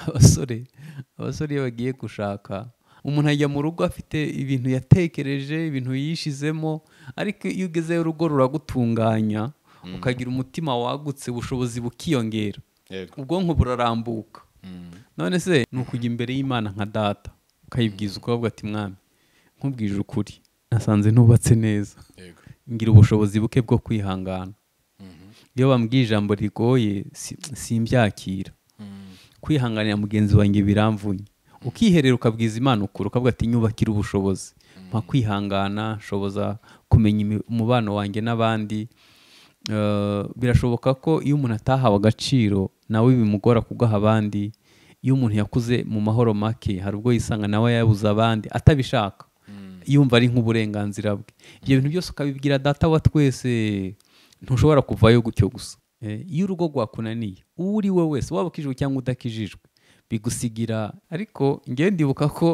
abasore abasore iyo bagiye gushaka umuntu ajya mu rugo afite ibintu yatekereje ibintu yishizemo ariko iyo ugezeyo urugo ruragutunganya ukagira umutima wagutse ubushobozi bukiyongera yego ubwonko burarambuka none se ni ukujya imbere y'imana nka data ukayibwiza ukavuga ati mwami nkubwije ukuri nasanze ntubatse neza yego ngira ubushobozi buke bwo kwihangana iyo bambwiye ijambo rigoye si- simbyakira kwihanganira mugenzi wanjye biramvunye ukiherera ukabwiza imana ukuri ukavuga ati nyubakire ubushobozi mpa kwihangana nshoboza kumenya imi- umubano wanjye n'abandi Eh, birashoboka ko iyo umuntu atahawe agaciro nawe bimugora kugaha abandi iyo umuntu yakuze mu mahoro make hari ubwo yisanga nawe yabuze abandi atabishaka yumva ari nk'uburenganzira bwe ibyo bintu byose ukabibwira data wa twese ntushobora kuvayo gutyo gusa Eh, iyo urugo rwakunaniye uwo uri we wese waba ukijijwe cyangwa udakijijwe bigusigira ariko ngewe ndibuka ko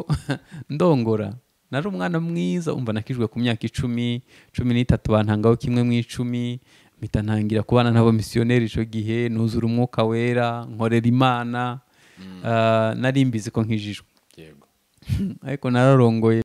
ndongora nari umwana mwiza umva nakijwe ku myaka icumi cumi n'itatu bantangaho kimwe mu icumi mpita ntangira kubana n'abo misiyoneri icyo gihe nuzura umwuka wera nkorera imana Ah, nari mbizi ko nkijijwe yego ariko nararongoye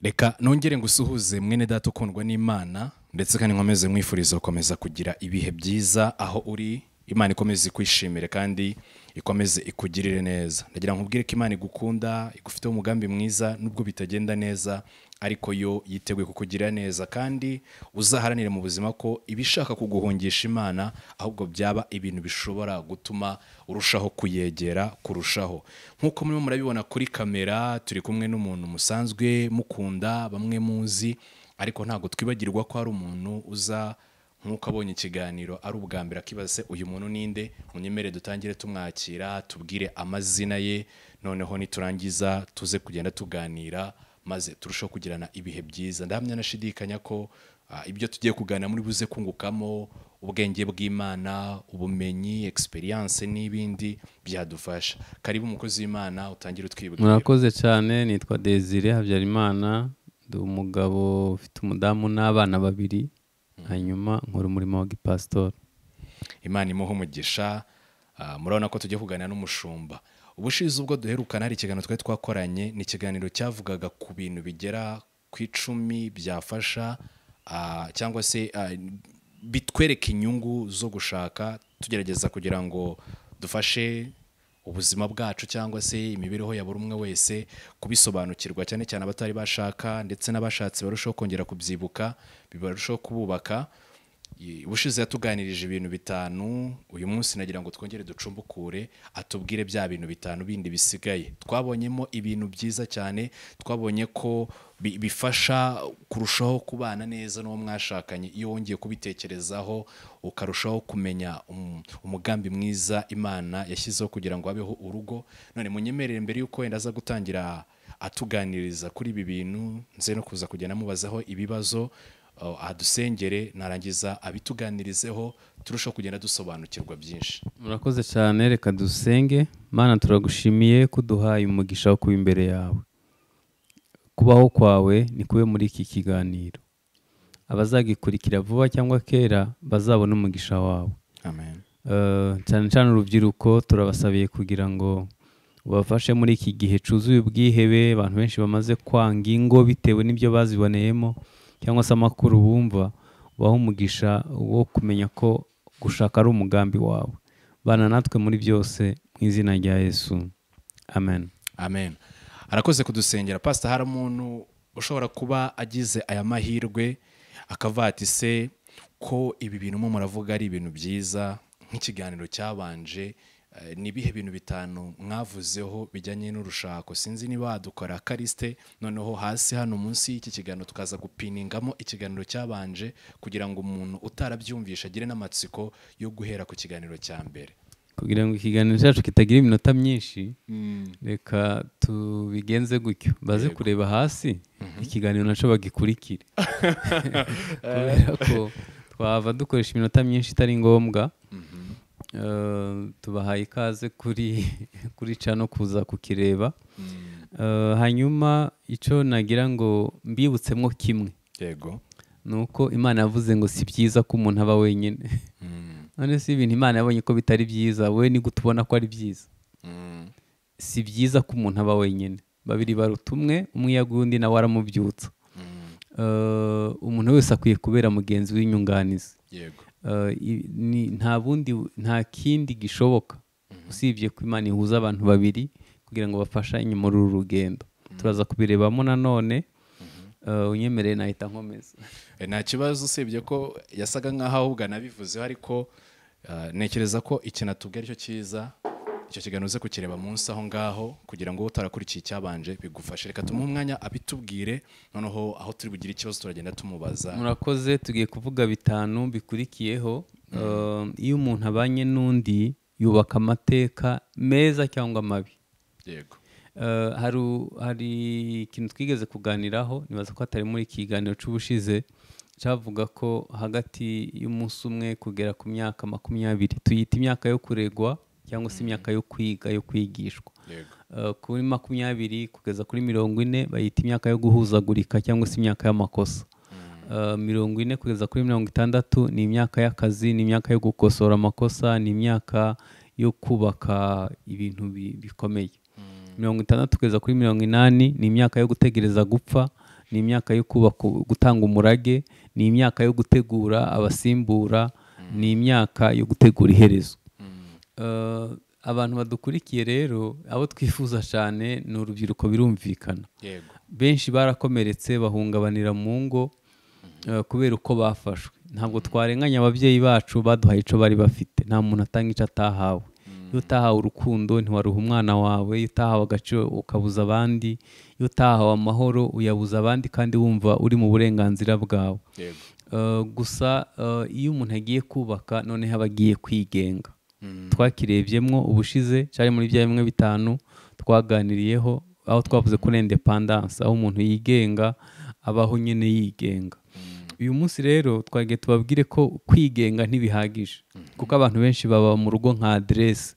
reka nongere ngo usuhuze mwene data ukundwa n'imana ndetse kandi nkomeze mwifuriza gukomeza kugira ibihe byiza aho uri imana ikomeze ikwishimire kandi ikomeze ikugirire neza ndagira ngo ubwire ko imana igukunda igufiteho umugambi mwiza nubwo bitagenda neza ariko yo yiteguye kukugirira neza kandi uzaharanire mu buzima ko ibishaka kuguhungisha imana ahubwo byaba ibintu bishobora gutuma urushaho kuyegera kurushaho nk'uko murimo murabibona kuri kamera turi kumwe n'umuntu musanzwe mukunda bamwe muzi ariko ntabwo twibagirwa ko hari umuntu uza nk'uko abonye ikiganiro ari ubwa mbere akibaza se uyu muntu ninde munyemere dutangire tumwakira tubwire amazina ye noneho niturangiza tuze kugenda tuganira maze turusheho kugirana ibihe byiza ndahamya nashidikanya ko ah, ibyo tugiye kuganira muri buze kungukamo ubwenge bw'imana ubumenyi experience n'ibindi byadufasha karibu umukozi w'imana utangire utwibwira murakoze cyane nitwa desire habyarimana ndi umugabo ufite umudamu n'abana babiri hanyuma nkora umurimo wa gipasitori imana imuhe umugisha Ah, murabona ko tujya kuganira n'umushumba ubushize ubwo duherukana hari ikiganiro twari twakoranye ni ikiganiro cyavugaga ku bintu bigera ku icumi byafasha ah, cyangwa se ah, bitwereka inyungu zo gushaka tugerageza kugira ngo dufashe ubuzima bwacu cyangwa se imibereho ya buri umwe wese kubisobanukirwa cyane cyane abatari bashaka ndetse n'abashatse barushaho kongera kubyibuka bibarushaho kububaka I- ubushize yatuganirije ibintu bitanu uyu munsi nagira ngo twongere ducumbukure atubwire bya bintu bitanu bindi bisigaye twabonyemo ibintu byiza cyane twabonye ko bi- bifasha kurushaho kubana neza n'uwo mwashakanye iyo wongeye kubitekerezaho ukarushaho kumenya um- umugambi mwiza imana yashyizeho kugira ngo habeho urugo none munyemerere mbere y'uko wenda aza gutangira atuganiriza kuri ibi bintu nze no kuza kugenda mubazaho ibibazo uh, adusengere narangiza abituganirizeho turushaho kugenda dusobanukirwa byinshi murakoze cyane reka dusenge mana turagushimiye ko uduhaye umugisha wo kuba imbere yawe kubaho kwawe ni kube muri iki kiganiro abazagikurikira vuba cyangwa kera bazabona umugisha wawe amen Eh, cyane cyane urubyiruko turabasabiye kugira ngo ubafashe muri iki gihe cyuzuye ubwihebe abantu benshi bamaze kwanga ingo bitewe n'ibyo baziboneyemo cyangwa se amakuru bumva ubaha umugisha wo kumenya ko gushaka ari umugambi wawe bana natwe muri byose mu izina rya yesu amen amen arakoze kudusengera pasita hari umuntu ushobora kuba agize aya mahirwe akavuga ati se ko ibi bintu mu muravuga ari ibintu byiza nk'ikiganiro cyabanje eh, ni ibihe bintu bitanu mwavuzeho bijyanye n'urushako sinzi niba wadukora karisite noneho hasi hano munsi y'iki kiganiro tukaza gupiningamo ikiganiro cyabanje kugira ngo umuntu utarabyumvisha agire n'amatsiko yo guhera ku kiganiro cya mbere kugira ngo ikiganiro cyacu kitagira iminota myinshi reka tubigenze gutyo baze kureba hasi ikiganiro nacyo bagikurikire kubera ko twava dukoresha iminota myinshi itari ngombwa Eh, tubahaye ikaze kuri kuri cano kuza kukireba Eh, hanyuma icyo nagira ngo mbibutsemo kimwe yego ni uko imana yavuze ngo si byiza ko umuntu aba wenyine none si ibintu imana yabonye ko bitari byiza wowe ni gute ubona ko ari byiza si byiza ko umuntu aba wenyine babiri baruta umwe umwe yaguye undi nawe aramubyutsa Eh, umuntu wese akwiye kubera mugenzi w'inyunganizi yego Eh, i- ni- nta bundi nta kindi gishoboka usibye ko imana ihuza abantu babiri kugira ngo bafashanye muri uru rugendo turaza kubirebamo nanone Eh, unyemereye nahita nkomeza Eh, nta kibazo usibye ko yasaga nk'aho ahubwo anabivuzeho ariko eh, ntekereza ko ikintu atubwira aricyo cyiza icyo kiganiro uze kukireba munsi aho ngaho kugira ngo utarakurikiye icyabanje bigufashe reka tumuhe umwanya abitubwire noneho aho turi bugire ikibazo turagenda tumubaza murakoze tugiye kuvuga bitanu bikurikiyeho Eh, iyo umuntu abanye n'undi yubaka amateka meza cyangwa mabi yego Eh, hari u- hari ikintu twigeze kuganiraho nibaza ko hatari muri iki kiganiro cy'ubushize cyavuga ko hagati y'umunsi umwe kugera ku myaka makumyabiri tuyita imyaka yo kuregwa cyangwa se imyaka yo kwiga yo kwigishwa yego Eh, kuri makumyabiri kugeza kuri mirongo ine bayita imyaka yo guhuzagurika cyangwa se imyaka y'amakosa Eh, mirongo ine kugeza kuri mirongo itandatu ni imyaka y'akazi ni imyaka yo gukosora amakosa ni imyaka yo kubaka ibintu bi- bikomeye mirongo itandatu kugeza kuri mirongo inani ni imyaka yo gutegereza gupfa ni imyaka yo kubaka gutanga umurage ni imyaka yo gutegura abasimbura ni imyaka yo gutegura iherezo Eh, abantu badukurikiye rero abo twifuza cyane ni urubyiruko birumvikana yego benshi barakomeretse bahungabanira mu ngo eh, kubera uko bafashwe ntabwo twarenganya ababyeyi bacu baduhaye icyo bari bafite nta muntu atanga icyo atahawe iyo utahawe urukundo ntiwaruha umwana wawe iyo utahawe agaciro ukabuza abandi iyo utahawe amahoro uyabuza abandi kandi wumva uri mu burenganzira bwawe yego Eh, gusa eh, iyo umuntu agiye kubaka noneho aba agiye kwigenga twakirebyemo ubushize cyari muri bya bimwe bitanu twaganiriyeho aho twavuze kuri indepandanse aho umuntu yigenga abaho nyine yigenga uyu munsi rero twagiye tubabwire ko kwigenga ntibihagije kuko abantu benshi baba mu rugo nka aderesi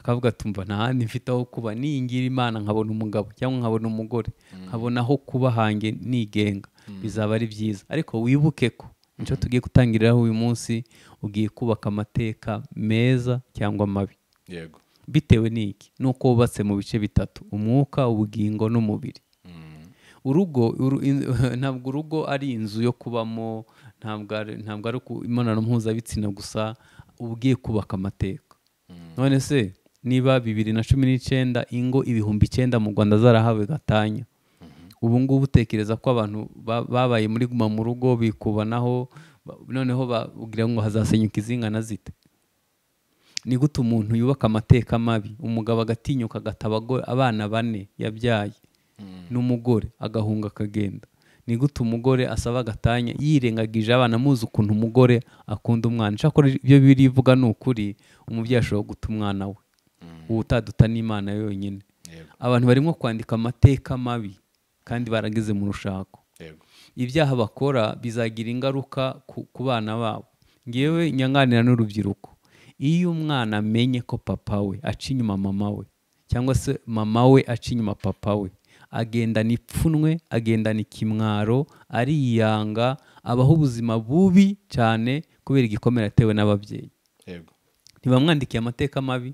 akavuga tumva nta handi mfite aho kuba ningira imana nkabona umugabo cyangwa nkabona umugore nkabona aho kuba hanjye nigenga bizaba ari byiza ariko wibuke ko nicyo tugiye gutangiriraho uyu munsi ugiye kubaka amateka meza cyangwa mabi yego bitewe n'iki ni uko wubatse mu bice bitatu umwuka ubugingo n'umubiri urugo uru- in- ntabwo urugo ari inzu yo kubamo ntabwo ari ntabwo ari ku- imibonano mpuzabitsina gusa uba ugiye kubaka amateka none se niba bibiri na cumi n'icyenda ingo ibihumbi icyenda mu rwanda zarahawe gatanya ubu ngubu utekereza ko abantu ba- babaye muri guma mu rugo bikubanaho ba- noneho babwira ngo hazasenyuka izingana zite ni gute umuntu yubaka amateka mabi umugabo agatinyuka agataba ago- abana bane yabyaye n'umugore agahunga akagenda ni gute umugore asaba agatanya yirengagije abana muzi ukuntu umugore akunda umwana icyakora ibyo birivuga ni ukuri umubyeyi ashobora guta umwana we uwo utaduta n'imana yonyine yego abantu barimo kwandika amateka mabi kandi barageze mu rushako yego ibyaha bakora bizagira ingaruka ku- ku bana babo ngewe nyanganira n'urubyiruko iyo umwana amenye ko papa we aca inyuma mama we cyangwa se mama we aca inyuma papa we agendana ipfunwe agendana ikimwaro ariyanga abaho ubuzima bubi cyane kubera igikomere atewe n'ababyeyi yego ntibamwandikiye amateka mabi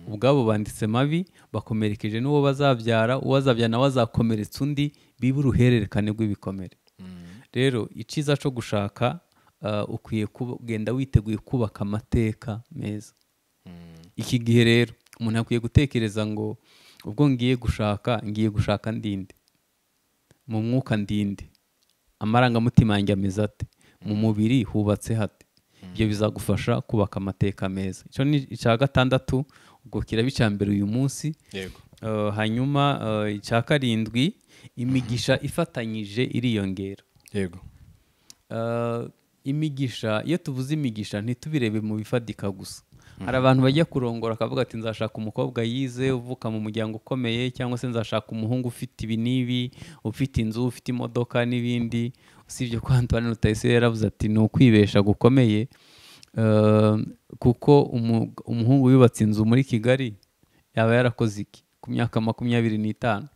ubwabo banditse mabi bakomerekeje n'uwo bazabyara uwo azabyara nawe azakomeretsa undi bibe uruhererekane rw'ibikomere rero icyiza cyo gushaka ah, ukwiye kuba- kugenda witeguye kubaka amateka meza iki gihe rero umuntu akwiye gutekereza ngo ubwo ngiye gushaka ngiye gushaka ndinde mu mwuka ndinde amarangamutima yanjye ameze ate mu mubiri hubatse hate ibyo bizagufasha kubaka amateka meza icyo ni icya gatandatu ubwo kiraba icya mbere uyu munsi yego Eh, hanyuma eh, icya karindwi imigisha ifatanyije iriyongera yego Eh, imigisha iyo tuvuze imigisha ntitubirebe mu bifatika gusa hari abantu bajya kurongora akavuga ati nzashaka umukobwa yize uvuka mu muryango ukomeye cyangwa se nzashaka umuhungu ufite ibi n'ibi ufite inzu ufite imodoka n'ibindi usibye ko Antoine Rutayisire yaravuze ati ni ukwibesha gukomeye Eh, kuko umu- umuhungu yubatse inzu muri Kigali yaba yarakoze iki ku myaka makumyabiri n'itanu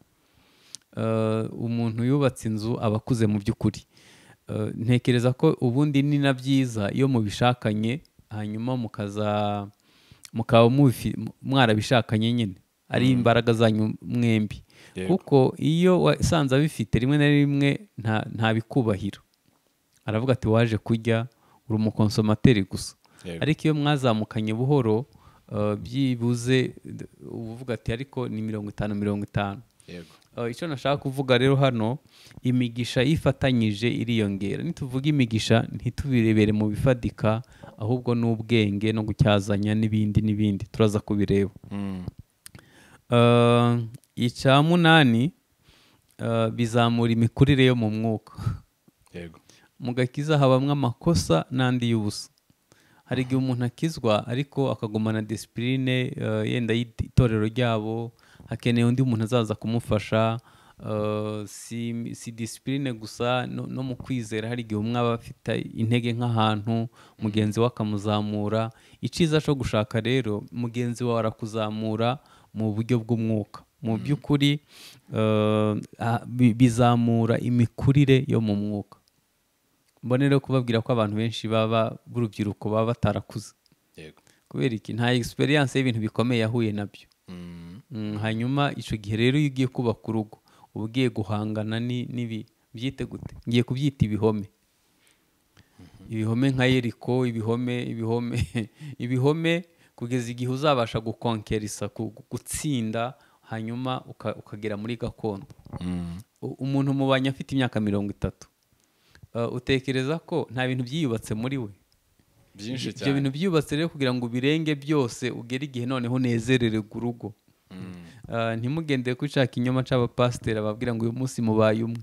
Eh, umuntu yubatse inzu aba akuze mu by'ukuri Eh, ntekereza ko ubundi ni na byiza iyo mubishakanye hanyuma mukaza mukaba mubifi- mu- mwarabishakanye nyine ari imbaraga zanyu mwembi Yego. kuko iyo wasanze abifite rimwe na rimwe nta- ntabikubahira aravuga ati waje kurya uri umukonsomateri gusa Yego. ariko iyo mwazamukanye buhoro eh, byibuze d- uba uvuga ati ariko ni mirongo itanu mirongo itanu yego Eh, icyo nashaka kuvuga rero hano imigisha yifatanyije iriyongera nituvuga imigisha ntitubirebere mu bifatika ahubwo n'ubwenge no gucyazanya n'ibindi n'ibindi turaza kubireba Mm. Eh, icya munani eh, bizamura imikurire yo mu mwuka yego mu gakiza habamo amakosa n'andi y'ubusa hari igihe umuntu akizwa ariko akagumana disipurine yenda y'itorero ryabo hakeneye undi muntu azaza kumufasha eh, si, si disipurine gusa no, no mu kwizera hari igihe umwe aba afite intege nk'ahantu mugenzi we akamuzamura icyiza cyo gushaka rero mugenzi wawe arakuzamura mu buryo bw'umwuka mu by'ukuri eh, ah, bi- bizamura imikurire yo mu mwuka mbonero kubabwira ko abantu benshi baba b'urubyiruko baba batarakuze yego kubera iki nta experience y'ibintu bikomeye yahuye nabyo Mm. Mm, hanyuma icyo gihe rero iyo ugiye kubaka urugo uba ugiye guhangana ni- n'ibi byite gute ngiye kubyita ibihome ibihome nka yeriko ibihome ibihome ibihome kugeza igihe uzabasha gukonkerisa gu- gu- gutsinda hanyuma uka- ukagera muri gakondo Mm. U- umuntu mubanye afite imyaka mirongo itatu Uh, utekereza ko nta bintu byiyubatse muri we byinshi ibyo bintu cyane byiyubatse rero kugira ngo ubirenge byose ugere igihe noneho unezerere urugo Mm. Uh, ntimugendere ku cya kinyoma cy'abapasiteri babwira ngo uyu munsi mubaye umwe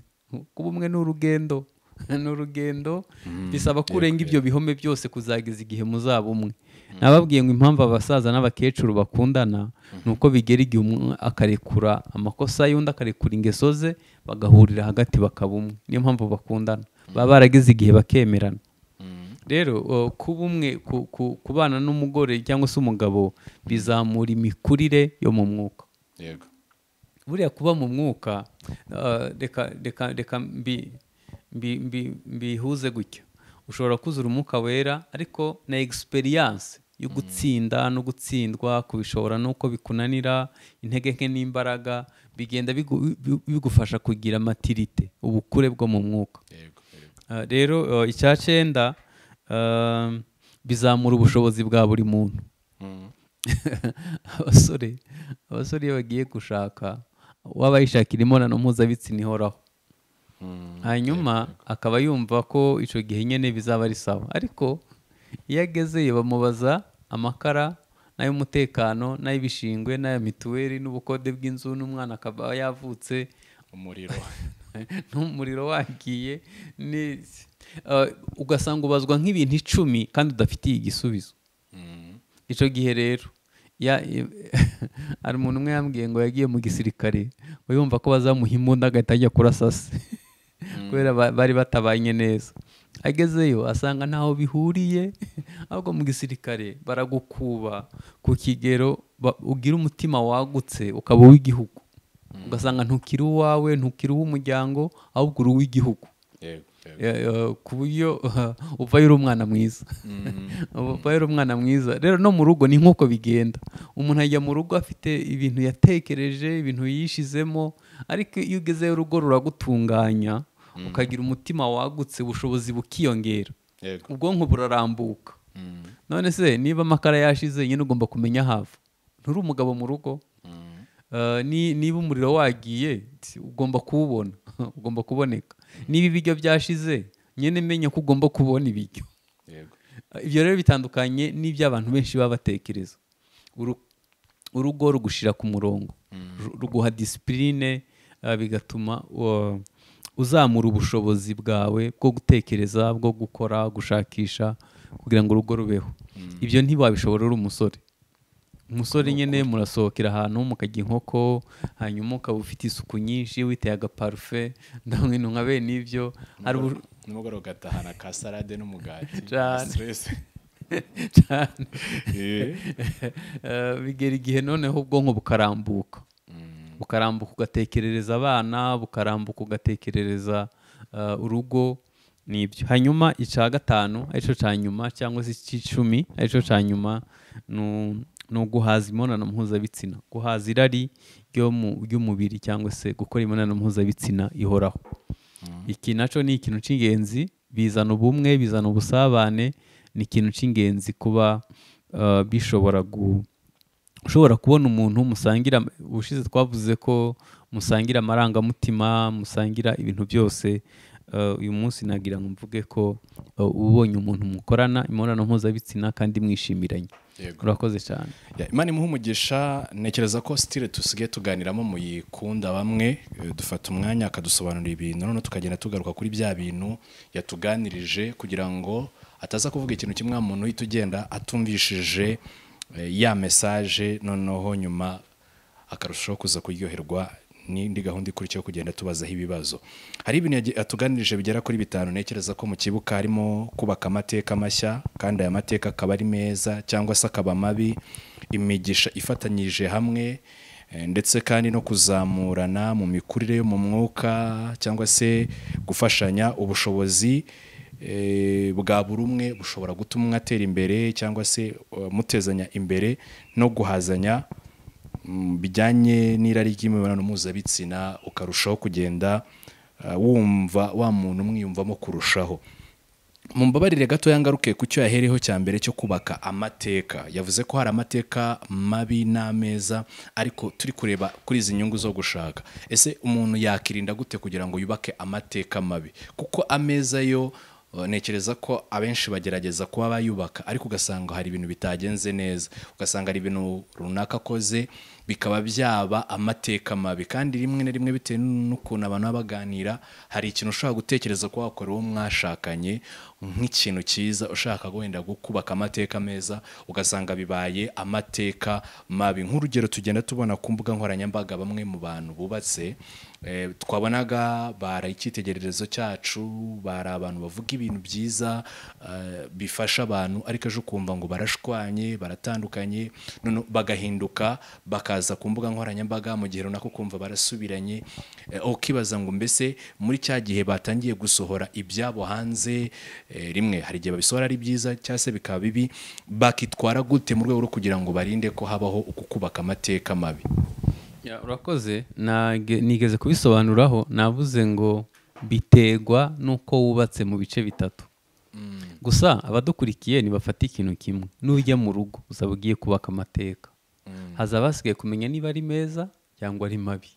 kuba umwe ni urugendo ni urugendo bisaba ko yego, urenga yego. ibyo bihome byose kuzageza igihe muzaba umwe nababwiye ngo impamvu abasaza n'abakecuru bakundana ni uko bigera igihe umwe akarekura amakosa y'undi akarekura ingeso ze bagahurira hagati bakaba umwe niyo mpamvu bakundana baba barageze igihe bakemerana Mm. rero o, kuba umwe ku- ku- kubana n'umugore cyangwa se umugabo bizamura imikurire yo mu mwuka yego buriya kuba mu mwuka ah, reka reka reka mbi- mbi- mbi- mbihuze gutya ushobora kuzura umwuka wera ariko na experience yo gutsinda no gutsindwa kubishobora n'uko bikunanira intege nke n'imbaraga bigenda bigu- bi- bigufasha kugira matirite ubukure bwo mu mwuka yego yego Ah, rero eh, icya cyenda ah, bizamura ubushobozi bwa buri muntu Mm. abasore abasore iyo bagiye gushaka waba yishakira imibonano mpuzabitsina ihoraho Mm. hanyuma akaba yumva ko icyo gihe nyine bizaba ari sawa ariko iyo agezeyo bamubaza amakara n'ay'umutekano n'ay'ibishingwe n'aya mituweli n'ubukode bw'inzu n'umwana akaba yavutse umuriro n'umuriro wagiye ni- eh, ugasanga ubazwa nk'ibintu icumi kandi udafitiye igisubizo Mm. icyo gihe rero ya- hari umuntu umwe yambwiye ngo yagiye mu gisirikare ngo yumva ko bazamuha imbunda agahita ajya kurasasi kubera ba- bari batabanye neza agezeyo asanga ntaho bihuriye ahubwo mu gisirikare baragukuba ku kigero ba- ugira umutima wagutse ukaba uw'igihugu ugasanga ntukiri uwawe ntukiri uw'umuryango ahubwo uri uw'igihugu yego yego Eh, eh, ku buryo uvayo uri umwana mwiza Mm. uba ari umwana mwiza rero no mu rugo ni nk'uko bigenda umuntu ajya mu rugo afite ibintu yatekereje ibintu yishizemo ariko iyo ugezeyo urugo ruragutunganya ukagira umutima wagutse ubushobozi bukiyongera yego ubwonko burarambuka Mm. none se niba amakara yashize nyine ugomba kumenya hava nturi umugabo mu rugo Mm. Uh, ni- niba umuriro wagiye t- ugomba kuwubona ugomba kuboneka niba ibiryo byashize nyine menya ko ugomba kubona ibiryo yego ibyo rero bitandukanye n'iby'abantu benshi baba batekereza Uru- urugo rugushira ku murongo Ru- ruguha disipurine bigatuma uh, uzamura ubushobozi bwawe bwo gutekereza bwo gukora gushakisha kugira ngo urugo rubeho ibyo ntibabishobora uri umusore umusore nyine murasohokera ahantu mukajya inkoko hanyuma ukaba ufite isuku nyinshi witeye agaparufe nta bintu nka bene ibyo hari ubu- nimugoroba ugatahana ka salade n'umugati Cyane. stress cyane Eh. Eh, bigera igihe noneho ubwonko bukarambuka Mm. bukarambuka ugatekerereza abana bukarambuka ugatekerereza eh, urugo nibyo hanyuma icya gatanu aricyo cya nyuma cyangwa se icy'icumi aricyo cya nyuma nu- ni uguhaza imibonano mpuzabitsina guhaza irari ryo mu- ry'umubiri cyangwa se gukora imibonano mpuzabitsina ihoraho iki nacyo ni ikintu cy'ingenzi bizana ubumwe bizana ubusabane ni ikintu cy'ingenzi kuba uh, bishobora gu- ushobora kubona umuntu musangira ubushize twavuze ko musangira amarangamutima musangira ibintu byose Uh, uyu munsi nagira ngo mvuge ko uh, ubonye umuntu mukorana imibonano mpuzabitsina kandi mwishimiranye Yego. urakoze cyane Ya, imana imuha umugisha ntekereza ko sitire dusigaye tuganiramo muyikunda bamwe eh, dufata umwanya akadusobanurira ibintu noneho tukagenda tugaruka kuri bya bintu yatuganirije kugira ngo ataza kuvuga ikintu kimwe wa muntu uhita ugenda atumvishije eh, ya mesaje noneho nyuma akarushaho kuza kuryoherwa n'indi gahunda ikurikiyeho kugenda tubazaho ibibazo hari ibintu yagi- yatuganirije bigera kuri bitanu ntekereza ko mu kibuga harimo kubaka amateka mashya kandi aya mateka akaba ari meza cyangwa se akaba mabi imigisha ifatanyije hamwe eh, ndetse kandi no kuzamurana mu mikurire yo mu mwuka cyangwa se gufashanya ubushobozi eh, bwa buri umwe bushobora gutuma umwe atera imbere cyangwa se eh, mutezanya imbere no guhazanya mm, bijyanye n'irari ry'imibonano mpuzabitsina ukarushaho kugenda uh, wumva wa muntu umwiyumvamo kurushaho mumbabarire gatoya ngaruke ku cyo yahereho cya mbere cyo kubaka amateka yavuze ko hari amateka mabi n'ameza ariko turi kureba kuri izi nyungu zo gushaka ese umuntu yakirinda gute kugira ngo yubake amateka mabi kuko ameza yo uh, ntekereza ko abenshi bagerageza kuba bayubaka ariko ugasanga hari ibintu bitagenze neza ugasanga hari ibintu runaka akoze bikaba byaba amateka mabi kandi rimwe na rimwe bitewe n'ukuntu abantu baba baganira hari ikintu ushobora gutekereza ko wakora uwo mwashakanye nk'ikintu cyiza ushaka wenda kubaka amateka meza ugasanga bibaye amateka mabi nk'urugero tugenda tubona ku mbuga nkoranyambaga bamwe mu bantu bubatse eh, twabonaga bara icyitegererezo cyacu bari abantu bavuga ibintu byiza eh, bifasha abantu ariko ejo ukumva ngo barashwanye baratandukanye noneho bagahinduka bakaza ku mbuga nkoranyambaga mu gihe runaka ukumva barasubiranye eh, ukibaza ngo mbese muri cya gihe batangiye gusohora ibyabo hanze eh, rimwe hari igihe babisohora ari byiza cyangwa se bikaba bibi bakitwara gute mu rwego rwo kugira ngo barinde ko habaho uku kubaka amateka mabi Ya, urakoze Nage- nigeze kubisobanuraho navuze ngo biterwa n'uko wubatse mu bice bitatu gusa abadukurikiye ntibafata ikintu kimwe n'ujya mu rugo uzaba ugiye kubaka amateka haza abasigaye kumenya niba ari meza cyangwa ari mabi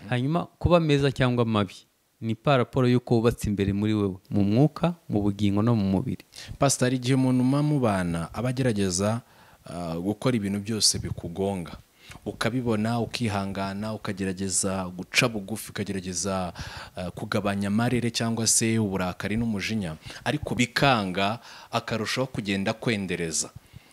hanyuma kuba meza cyangwa mabi ni paraporo y'uko wubatse imbere muri wewe mu mwuka mu bugingo no mu mubiri pasitari igihe umuntu muba mubana aba agerageza ah, gukora ibintu byose bikugonga ukabibona ukihangana ukagerageza guca bugufi ukagerageza ah, kugabanya amarere cyangwa se uburakari n'umujinya ariko bikanga akarushaho kugenda kwendereza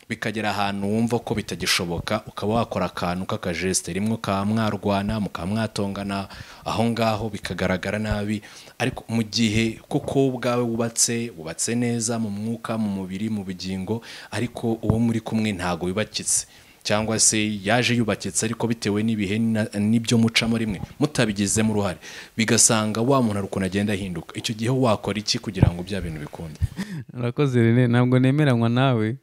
bikagera ahantu wumva ko bitagishoboka ukaba wakora akantu k'akajesite rimwe ukaba mwarwana mukaba mwatongana aho ngaho bikagaragara nabi ariko mu gihe kuko wowe ubwawe wubatse wubatse neza mu mwuka mu mubiri mu bugingo ariko uwo muri kumwe ntago wibakitse cyangwa se yaje yubakitse ariko bitewe n'ibihe na- n'ibyo mucamo rimwe mutabigizemo uruhare bigasanga wa muntu hari ukuntu agenda ahinduka icyo gihe wakora iki kugira ngo bya bintu bikunde urakoze rene ntabwo nemeranywa nawe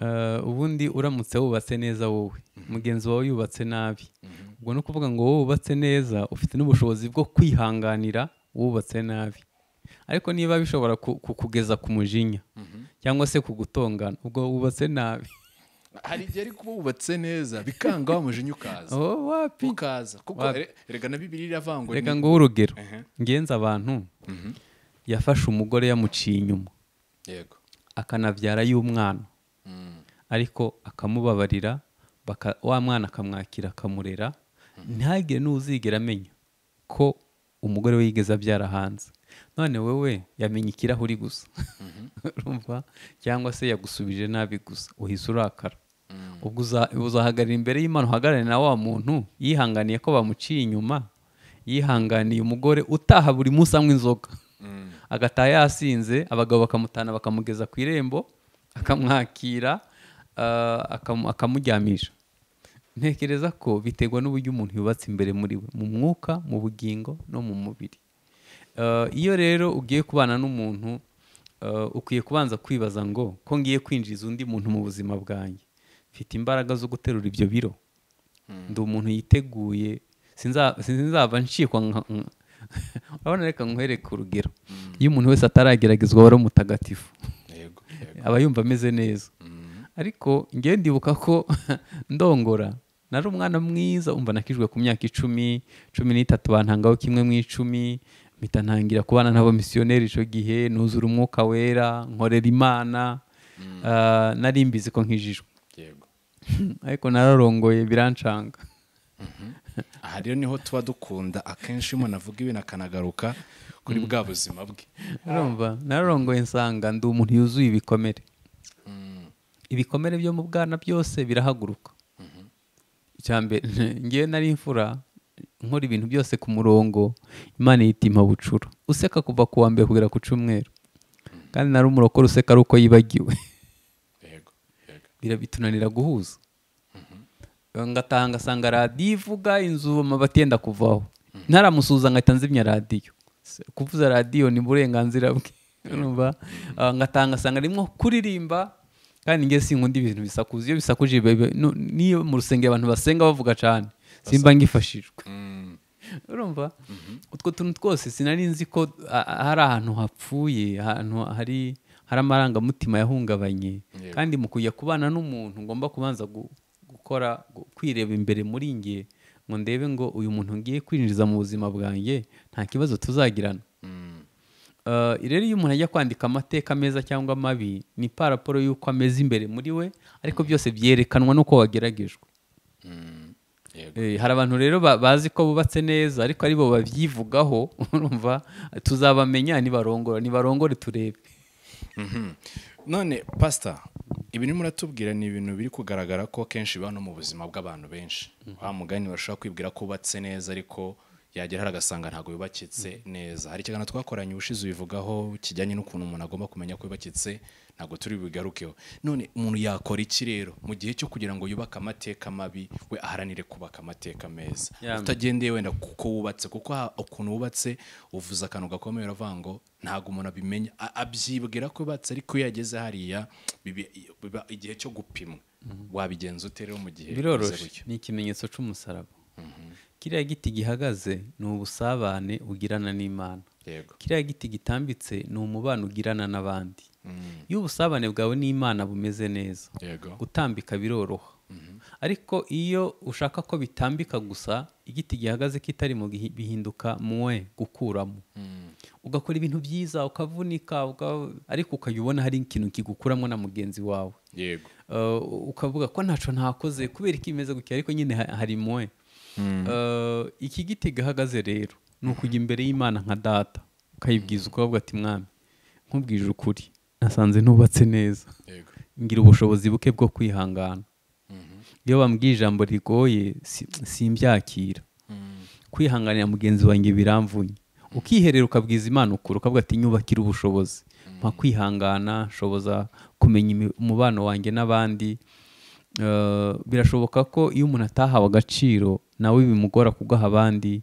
Eh, ubundi uramutse wubatse neza wowe mugenzi wawe yubatse nabi ubwo ni ukuvuga ngo wowe wubatse neza ufite n'ubushobozi bwo kwihanganira wubatse nabi ariko niba bishobora ku- kukugeza ku mujinya cyangwa se kugutongana ubwo wubatse nabi hari igihe ariko uba wubatse neza bikanga wa mujinya ukaza oh, wapi ukaza kuko Wapi? re- rega na bibiri iravuga ngo reka ni- nguhe urugero Ehe. ngenza abantu yafashe umugore yamuciye inyuma yego akanabyara y'umwana Mm. ariko akamubabarira baka, wa mwana akamwakira akamurera ntagire n'uzigera amenya ko umugore we yigeze abyara hanze none wowe yamenya ikirahuri gusa urumva cyangwa se yagusubije nabi gusa uhise urakara ubwo uza- uzahagarara imbere y'imana uhagarare na wa muntu yihanganiye ko bamuciye inyuma yihanganiye umugore utaha buri munsi anywa inzoga agataha yasinze abagabo bakamutana bakamugeza ku irembo akamwakira ah, akamu- akamuryamisha ntekereza ko biterwa n'uburyo umuntu yubatse imbere muri we mu mwuka mu bugingo no mu mubiri Eh, iyo rero ugiye kubana n'umuntu eh, ukwiye kubanza kwibaza ngo ko ngiye kwinjiza undi muntu mu buzima bwanjye mfite imbaraga zo guterura ibyo biro ndi umuntu yiteguye sinza- sinzava ncikwa nka- nka- urabona reka nkwereke urugero iyo umuntu wese atarageragezwa wari umutagatifu yego yego aba yumva ameze neza ariko ngewe ndibuka ko ndongora nari umwana mwiza umva nakijwe ku myaka icumi cumi n'itatu bantangaho kimwe mu icumi mpita ntangira kubana n'abamisiyoneri icyo gihe nuzura umwuka wera nkorera imana Ah, nari mbizi ko nkijijwe yego ariko nararongoye birancanga aha rero niho tuba dukunda akenshi iyo umuntu avuga ibintu akanagaruka kuri bwa buzima bwe urumva nararongoye nsanga ndi umuntu yuzuye ibikomere ibikomere byo mu bwana byose birahaguruka icya mbere ngewe nari imfura nkora ibintu byose ku murongo imana ihita impa bucura useka kuva ku wa mbere kugera ku cyumweru kandi nari umurokore useka ari uko yibagiwe yego yego birabitunanira guhuza ngataha ngasanga radiyo ivuga inzu amabati yenda kuvaho ntaramusuhuza ngahita nzimya radiyo Se- kuvuza radiyo ni burenganzira bwe urumva Ah, ngataha ngasanga arimo kuririmba kandi nge sinkunda ibintu bisakuza iyo bisakuje biba- biba- nu- niyo mu rusengero abantu basenga bavuga cyane simba ngifashijwe Mm, urumva utwo tuntu twose sinari nzi ko a- a- hari ahantu hapfuye ahantu hari hari amarangamutima yahungabanye Yego. kandi mu kujya kubana n'umuntu ngomba kubanza gu- gukora gu- kwireba imbere muri nge ngo ndebe ngo uyu muntu ngiye kwinjiza mu buzima bwanjye nta kibazo tuzagirana mm, Uh, rero iyo umuntu ajya kwandika amateka meza cyangwa mabi ni paraporo y'uko ameze imbere muri we ariko byose byerekanwa n'uko wageragejwe mm, yego Eh, hari abantu rero ba- bazi ko bubatse neza ariko ari bo babyivugaho urumva tuzabamenya nibarongora nibarongore turebe Mhm. none pasita ibintu muratubwira ni ibintu biri kugaragara ko akenshi biba no mu buzima bw'abantu benshi wa mugani bashobora kwibwira ko ubatse neza ariko yagera hari agasanga ntabwo yubakitse neza hari ikiganiro twakoranye ubushize ubivugaho kijyanye n'ukuntu umuntu agomba kumenya ko yubakitse ntabwo turi bugarukeho none umuntu yakora iki rero mu gihe cyo kugira ngo yubake amateka mabi we aharanire kubaka amateka meza Yamina. utagendeye wenda kuko wubatse kuko ha- ukuntu wubatse uvuze akantu gakomeye uravuga ngo ntabwo umuntu abimenya A- abyibwira ko yubatse ariko iyo yageze hariya bibi- biba igihe cyo gupimwa wabigenza ute rero mu gihe bimeze biroroshe gutyo? ni ikimenyetso cy'umusaraba kiriya giti gihagaze ni ubusabane ugirana n'imana yego kiriya giti gitambitse ni umubano ugirana n'abandi Mm, iyo ubusabane bwawe n'imana bumeze neza yego gutambika biroroha ariko iyo ushaka ko bitambika gusa igiti gihagaze kitari mu gihi- bihinduka muwe gukuramo Mm, ugakora ibintu byiza ukavunika uka- ariko ukajya ubona hari ikintu kigukuramo na mugenzi wawe yego Uh, ukavuga ko ntacyo ntakoze kubera ko imeze gutya ariko nyine ha- hari mwe Uh, iki giti gahagaze rero ni ukujya imbere y'imana nka data ukayibwiza ukavuga ati mwami nkubwije ukuri nasanze ntubatse neza yego ngira ubushobozi buke bwo kwihangana iyo bambwiye ijambo rigoye si- simbyakira Mm, kwihanganira mugenzi wanjye biramvunye ukiherera ukabwiza imana ukuri ukavuga ati nyubakire ubushobozi mpa kwihangana nshoboza kumenya imi- umubano wanjye n'abandi Eh, birashoboka ko iyo umuntu atahawe agaciro nawe bimugora kugaha abandi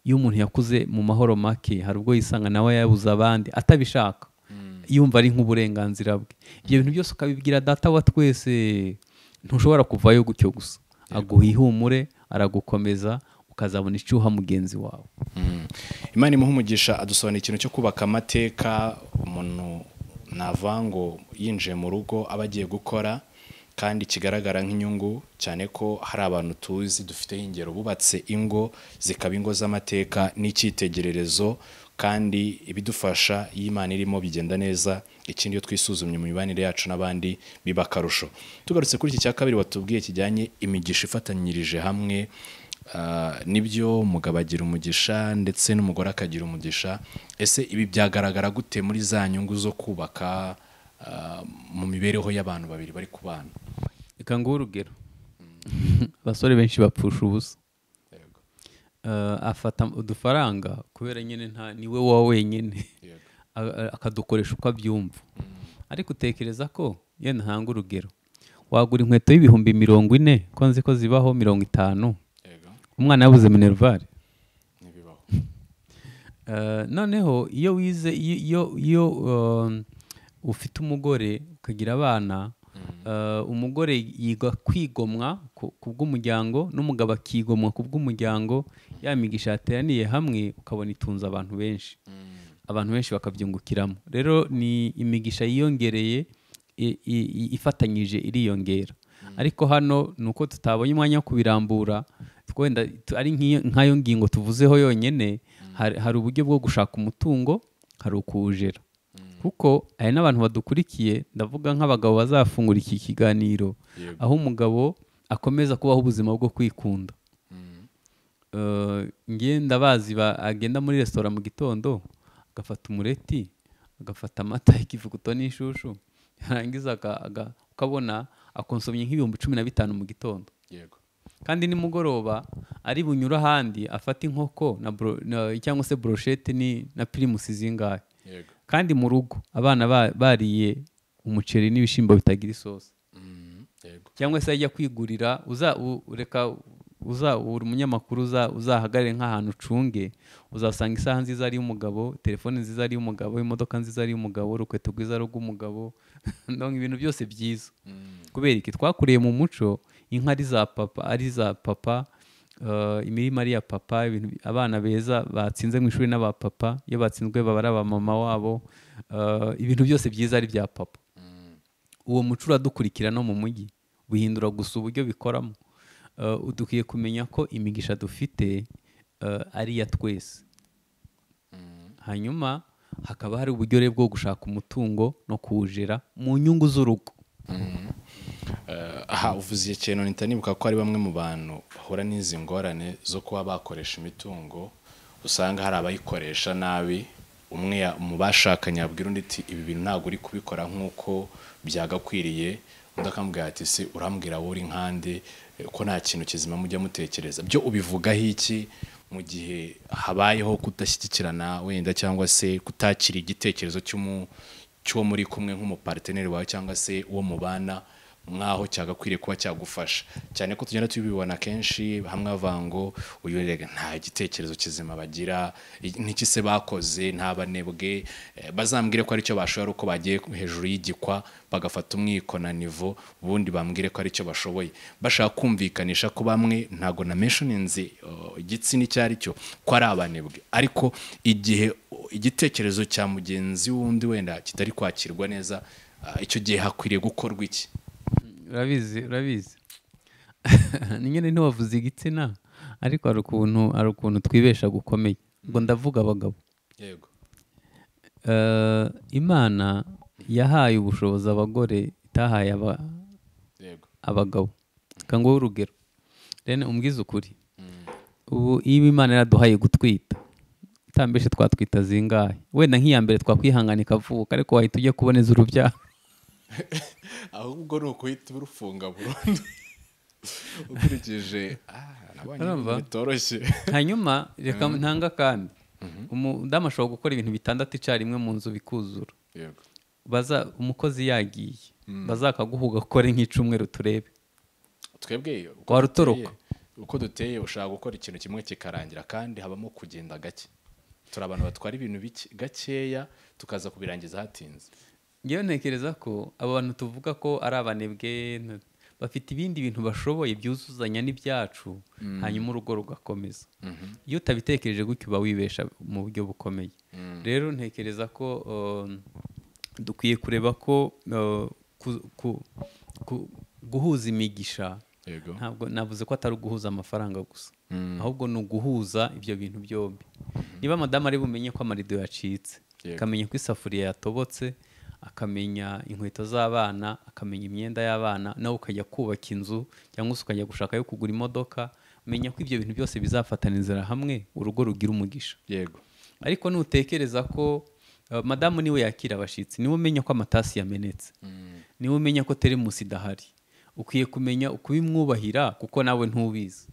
iyo umuntu yakuze mu mahoro make hari ubwo yisanga nawe yabuze abandi atabishaka mm, yumva ari nk'uburenganzira bwe ibyo bintu byose ukabibwira data wa twese ntushobora kuvayo gutyo gusa aguha ihumure aragukomeza ukazabona icyuha mugenzi wawe mm. imana imuha umugisha adusobanurira ikintu cyo kubaka amateka umuntu nava ngo yinjiye mu rugo aba agiye gukora kandi kigaragara nk'inyungu cyane ko hari abantu tuzi dufiteho ingero bubatse ingo zikaba ingo z'amateka n'icyitegererezo kandi ibidufasha iyo imana irimo bigenda neza ikindi iyo twisuzumye mu mibanire yacu n'abandi biba akarusho tugarutse kuri iki cya kabiri watubwiye kijyanye imigisha ifatanyirije hamwe Ah, nibyo umugabo agira umugisha ndetse n'umugore akagira umugisha ese ibi byagaragara gute muri za nyungu zo kubaka ah, mu mibereho y'abantu babiri bari kubana reka nguhe urugero abasore benshi bapfusha ubusa yego Eh, afata udufaranga kubera nyine nta niwe wa wenyine yego a- a- akadukoresha uko abyumva ariko utekereza ko iyo ntanga urugero wagura inkweto y'ibihumbi mirongo ine ko nzi ko zibaho mirongo itanu yego umwana yabuze minerivare ntibibaho Eh, Eh, noneho iyo wize iyo iyo- iyo um, ufite umugore ukagira abana eh, umugore yiga kwigomwa ku ku bw'umuryango n'umugabo akigomwa ku bw'umuryango ya migisha yateraniye hamwe ukabona itunze abantu benshi abantu benshi bakabyungukiramo rero ni imigisha yiyongereye i- i- i- ifatanyije iriyongera ariko hano ni uko tutabonye umwanya wo kubirambura twenda tu- ari nk'iyo- nk'ayo ngingo tuvuzeho yonyine hari hari uburyo bwo gushaka umutungo hari ukuwujera kuko hari n'abantu badukurikiye ndavuga nk'abagabo bazafungura iki kiganiro Yego. aho umugabo akomeza kubaho ubuzima bwo kwikunda ngenda bazi agenda muri resitora mu gitondo agafata umureti agafata amata ikivuguto n'inshushu yarangiza aga- aga- ukabona akonsomye nk'ibihumbi cumi na bitanu mu gitondo yego kandi nimugoroba ari bunyura ahandi afata inkoko na bro- na- cyangwa se broshete ni- na pirimusi zingahe yego kandi mu rugo abana ba- bariye umuceri n'ibishyimbo bitagira isosi Mm, yego cyangwa se ajya kwigurira uza u- reka uza uri umunyamakuru uza- uzahagarare nk'ahantu ucunge uzasanga isaha nziza ari umugabo telefone nziza ari umugabo imodoka nziza ari umugabo urukweto rwiza ari ubw'umugabo ndabona ibintu byose byiza Mm, kubera iki twakuriye mu muco inka ari za papa ari za papa eh, imirima ari iya papa ibintu bi- abana beza batsinze mu ishuri n'aba papa iyo batsinzwe baba ari aba mama wabo eh, ibintu byose byiza ari bya papa uwo muco uradukurikira no mu mujyi bihindura gusa uburyo bikoramo Eh, dukwiye kumenya ko imigisha dufite eh, ari iya twese hanyuma hakaba hari uburyo rero bwo gushaka umutungo no kuwujera mu nyungu z'urugo eh, aha uvuze ikintu ntita nibuka ko hari bamwe mu bantu bahura n'izi ngorane zo kuba bakoresha imitungo usanga hari abayikoresha nabi umwe ya- mu bashakanye abwira undi ati ibi bintu ntabwo uri kubikora nk'uko byagakwiriye undi akamubwira ati se urambwira wowe uri nkande eh, ko nta kintu kizima mujya mutekereza byo ubivugaho iki mu gihe habayeho kudashyigikirana wenda cyangwa se kutakira igitekerezo cy'umu cy'uwo muri kumwe nk'umuparteneri wawe cyangwa se uwo mubana nk'aho cyagakwiriye kuba cyagufasha cyane ko tugenda tubibona kenshi hamwe bavuga ngo uyu rega nta gitekerezo kizima bagira i- n'iki se bakoze nta banebwe eh, bazambwire ko aricyo bashoboye ari uko bagiye hejuru y'igikwa bagafata umwiko na nivo ubundi bambwire ko aricyo bashoboye bashaka kumvikanisha ko bamwe ntago na mentioninze oh, igitsina icyo ari cyo ko ari abanebwe ariko igihe oh, igitekerezo cya mugenzi wundi wenda kitari kwakirwa neza ah, icyo gihe hakwiriye gukorwa iki urabizi urabizi ni nyine ntiwavuze igitsina ariko hari ukuntu hari ukuntu twibesha gukomeye ubwo ndavuga abagabo yego Eh, imana yahaye ubushobozi abagore itahaye aba- yego abagabo reka nguhe urugero rene umbwize ukuri ubu iyo imana yaraduhaye gutwita utambeshe twatwita zingahe wenda nk'iya mbere twakwihangana ikavuka ariko wahita ujya kuboneza urubyaro ahubwo ni ukuhita urufunga burundu ukurikije Urumva? bitoroshye hanyuma reka ntanga kandi umudamu ashobora gukora ibintu bitandatu icyarimwe mu nzu bikuzura yego baza umukozi yagiye bazakaguhuga ukore nk'icumweru turebe twebwe uko Wari duteye- utoroka. uko duteye ushaka gukora ikintu kimwe kikarangira kandi habamo kugenda gake turi abantu batwara ibintu bike- gakeya tukaza kubirangiza hatinze ngewe ntekereza ko abo bantu tuvuga ko ari abanebwe n- bafite ibindi bintu bashoboye byuzuzanya n'ibyacu hanyuma urugo rugakomeza iyo utabitekereje gutyo uba wibesha mu buryo bukomeye rero ntekereza ko um, dukwiye kureba ko uh, ku- ku- ku- guhuza imigisha yego ntabwo navuze ko atari uguhuza amafaranga gusa ahubwo ni uguhuza ibyo bintu byombi niba madamu ari bumenye ko amarido yacitse Yego. akamenya ko isafuriya yatobotse akamenya inkweto z'abana akamenya imyenda y'abana nawe ukajya kubaka inzu cyangwa se ukajya gushaka ayo kugura imodoka menya ko ibyo bintu byose bizafatana inzira hamwe urugo rugira umugisha yego ariko nutekereza ko eh, madamu niwe yakira abashyitsi niwe umenya ko amatasi yamenetse niwe umenya ko teremusi idahari ukwiye kumenya ukubimwubahira kuko nawe ntubizi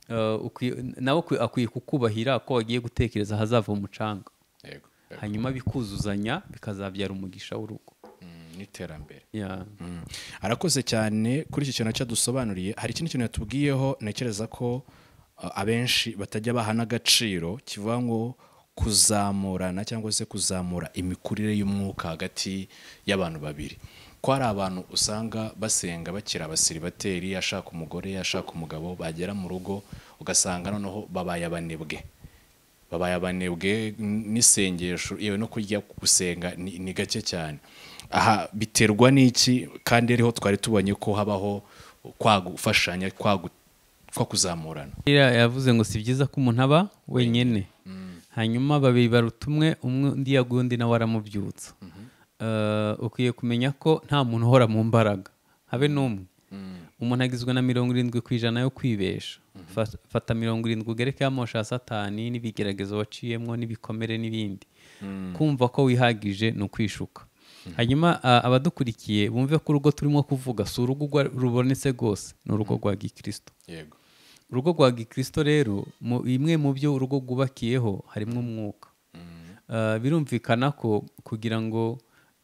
Eh, ukwiye- nawe akwi- akwiye kukubahira ko wagiye gutekereza ahazava umucanga yego yego. hanyuma bikuzuzanya bikazabyara umugisha w'urugo Mm, n'iterambere Yeah. Mm. arakoze cyane kuri iki kintu cyadusobanuriye hari ikindi kintu yatubwiyeho ntekereza ko uh, abenshi batajya baha n'agaciro kivuga ngo kuzamurana cyangwa se kuzamura imikurire y'umwuka hagati y'abantu babiri ko hari abantu usanga basenga bakiri abasiribateri ashaka umugore ashaka umugabo bagera mu rugo ugasanga noneho babaye abanebwe babaye abanebwe n'isengesho yewe no kujya gusenga ni ni gake cyane aha biterwa n'iki kandi ariho twari tubonye ko habaho kwagufashanya kwagu- kwa kuzamurana Buriya yavuze ngo si byiza ko umuntu aba wenyine hanyuma babiri baruta umwe umwe undi yaguye undi nawe aramubyutsa Eh, ukwiye kumenya ko nta muntu uhora mu mbaraga habe n'umwe umuntu agizwe na mirongo irindwi ku ijana yo kwibesha Fa- fata mirongo irindwi ugereke amosha ya satani n'ibigeragezo waciyemo n'ibikomere n'ibindi kumva ko wihagije ni ukwishuka hanyuma ah, abadukurikiye bumve ko urugo turimo kuvuga si urugo urwa- rubonetse rwose ni urugo rwa gikristo yego urugo rwa gikristo rero mu bimwe mu byo urugo rwubakiyeho harimo umwuka Ah, birumvikana ko kugira ngo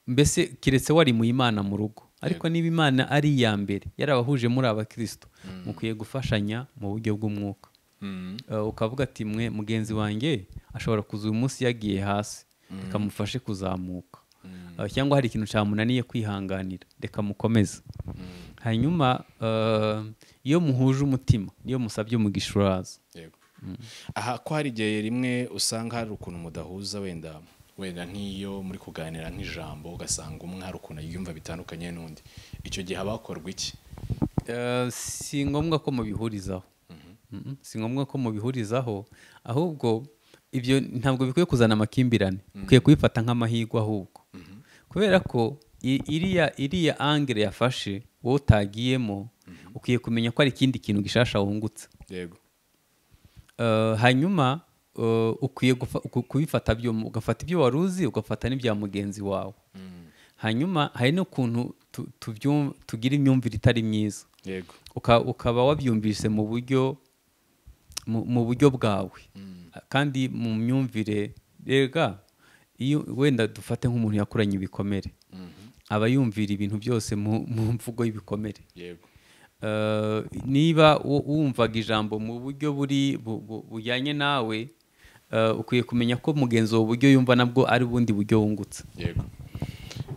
mbese keretse wari mu imana mu rugo ariko niba imana ari iya mbere yarabahuje muri abakristo mukwiye gufashanya mu buryo bw'umwuka Mm. Ah, ukavuga ati mwe mugenzi wanjye ashobora kuza uyu munsi yagiye hasi reka mufashe kuzamuka Ah, cyangwa hari ikintu cyamunaniye kwihanganira reka mukomeze hanyuma ah, iyo muhuje umutima niyo musabye umugishuraza yego aha ko hari igihe rimwe usanga hari ukuntu mudahuza wenda wenda nk'iyo muri kuganira nk'ijambo ugasanga umwe hari ukuntu yumva bitandukanye n'undi icyo gihe haba hakorwa iki Eh, si ngombwa ko mubihurizaho Mhm. si ngombwa ko mubihurizaho ahubwo ibyo ntabwo bikwiye kuzana amakimbirane ukwiye kubifata nk'amahirwe ahubwo kubera ko i- iriya iriya angere yafashe wowe utagiyemo ukwiye kumenya ko hari ikindi kintu gishasha wungutse yego Eh, hanyuma eh, ukwiye gufa- ku- kubifata byombi ugafata ibyo wari uzi ugafata n'ibya mugenzi wawe hanyuma hari n'ukuntu tu- tubyum- tugira imyumvire itari myiza yego uka- ukaba wabyumvise mu buryo mu mu buryo bwawe kandi mu myumvire rega iyo wenda dufate nk'umuntu yakuranye ibikomere aba yumvira ibintu byose mu mu mvugo y'ibikomere yego Eh, niba wo- wumvaga ijambo mu buryo buri bu- bu- bujyanye nawe eh, ukwiye kumenya ko mugenzi wawe uburyo yumva nabwo ari ubundi buryo wungutse yego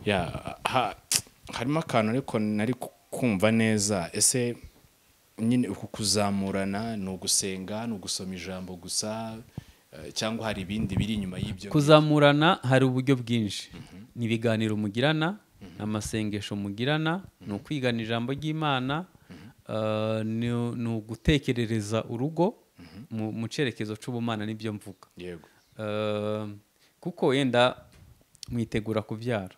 ya ha- harimo akantu ariko nari ku- kumva neza ese nyine uku kuzamurana ni ugusenga ni ugusoma ijambo gusa eh, cyangwa hari ibindi biri inyuma y'ibyo kuzamurana hari uburyo bwinshi ni ibiganiro mugirana amasengesho mugirana ni ukwigana ijambo ry'imana eh, ni- ni ugutekerereza urugo mu- mu cyerekezo cy'ubumana n'ibyo mvuga yego Eh, kuko wenda mwitegura kubyara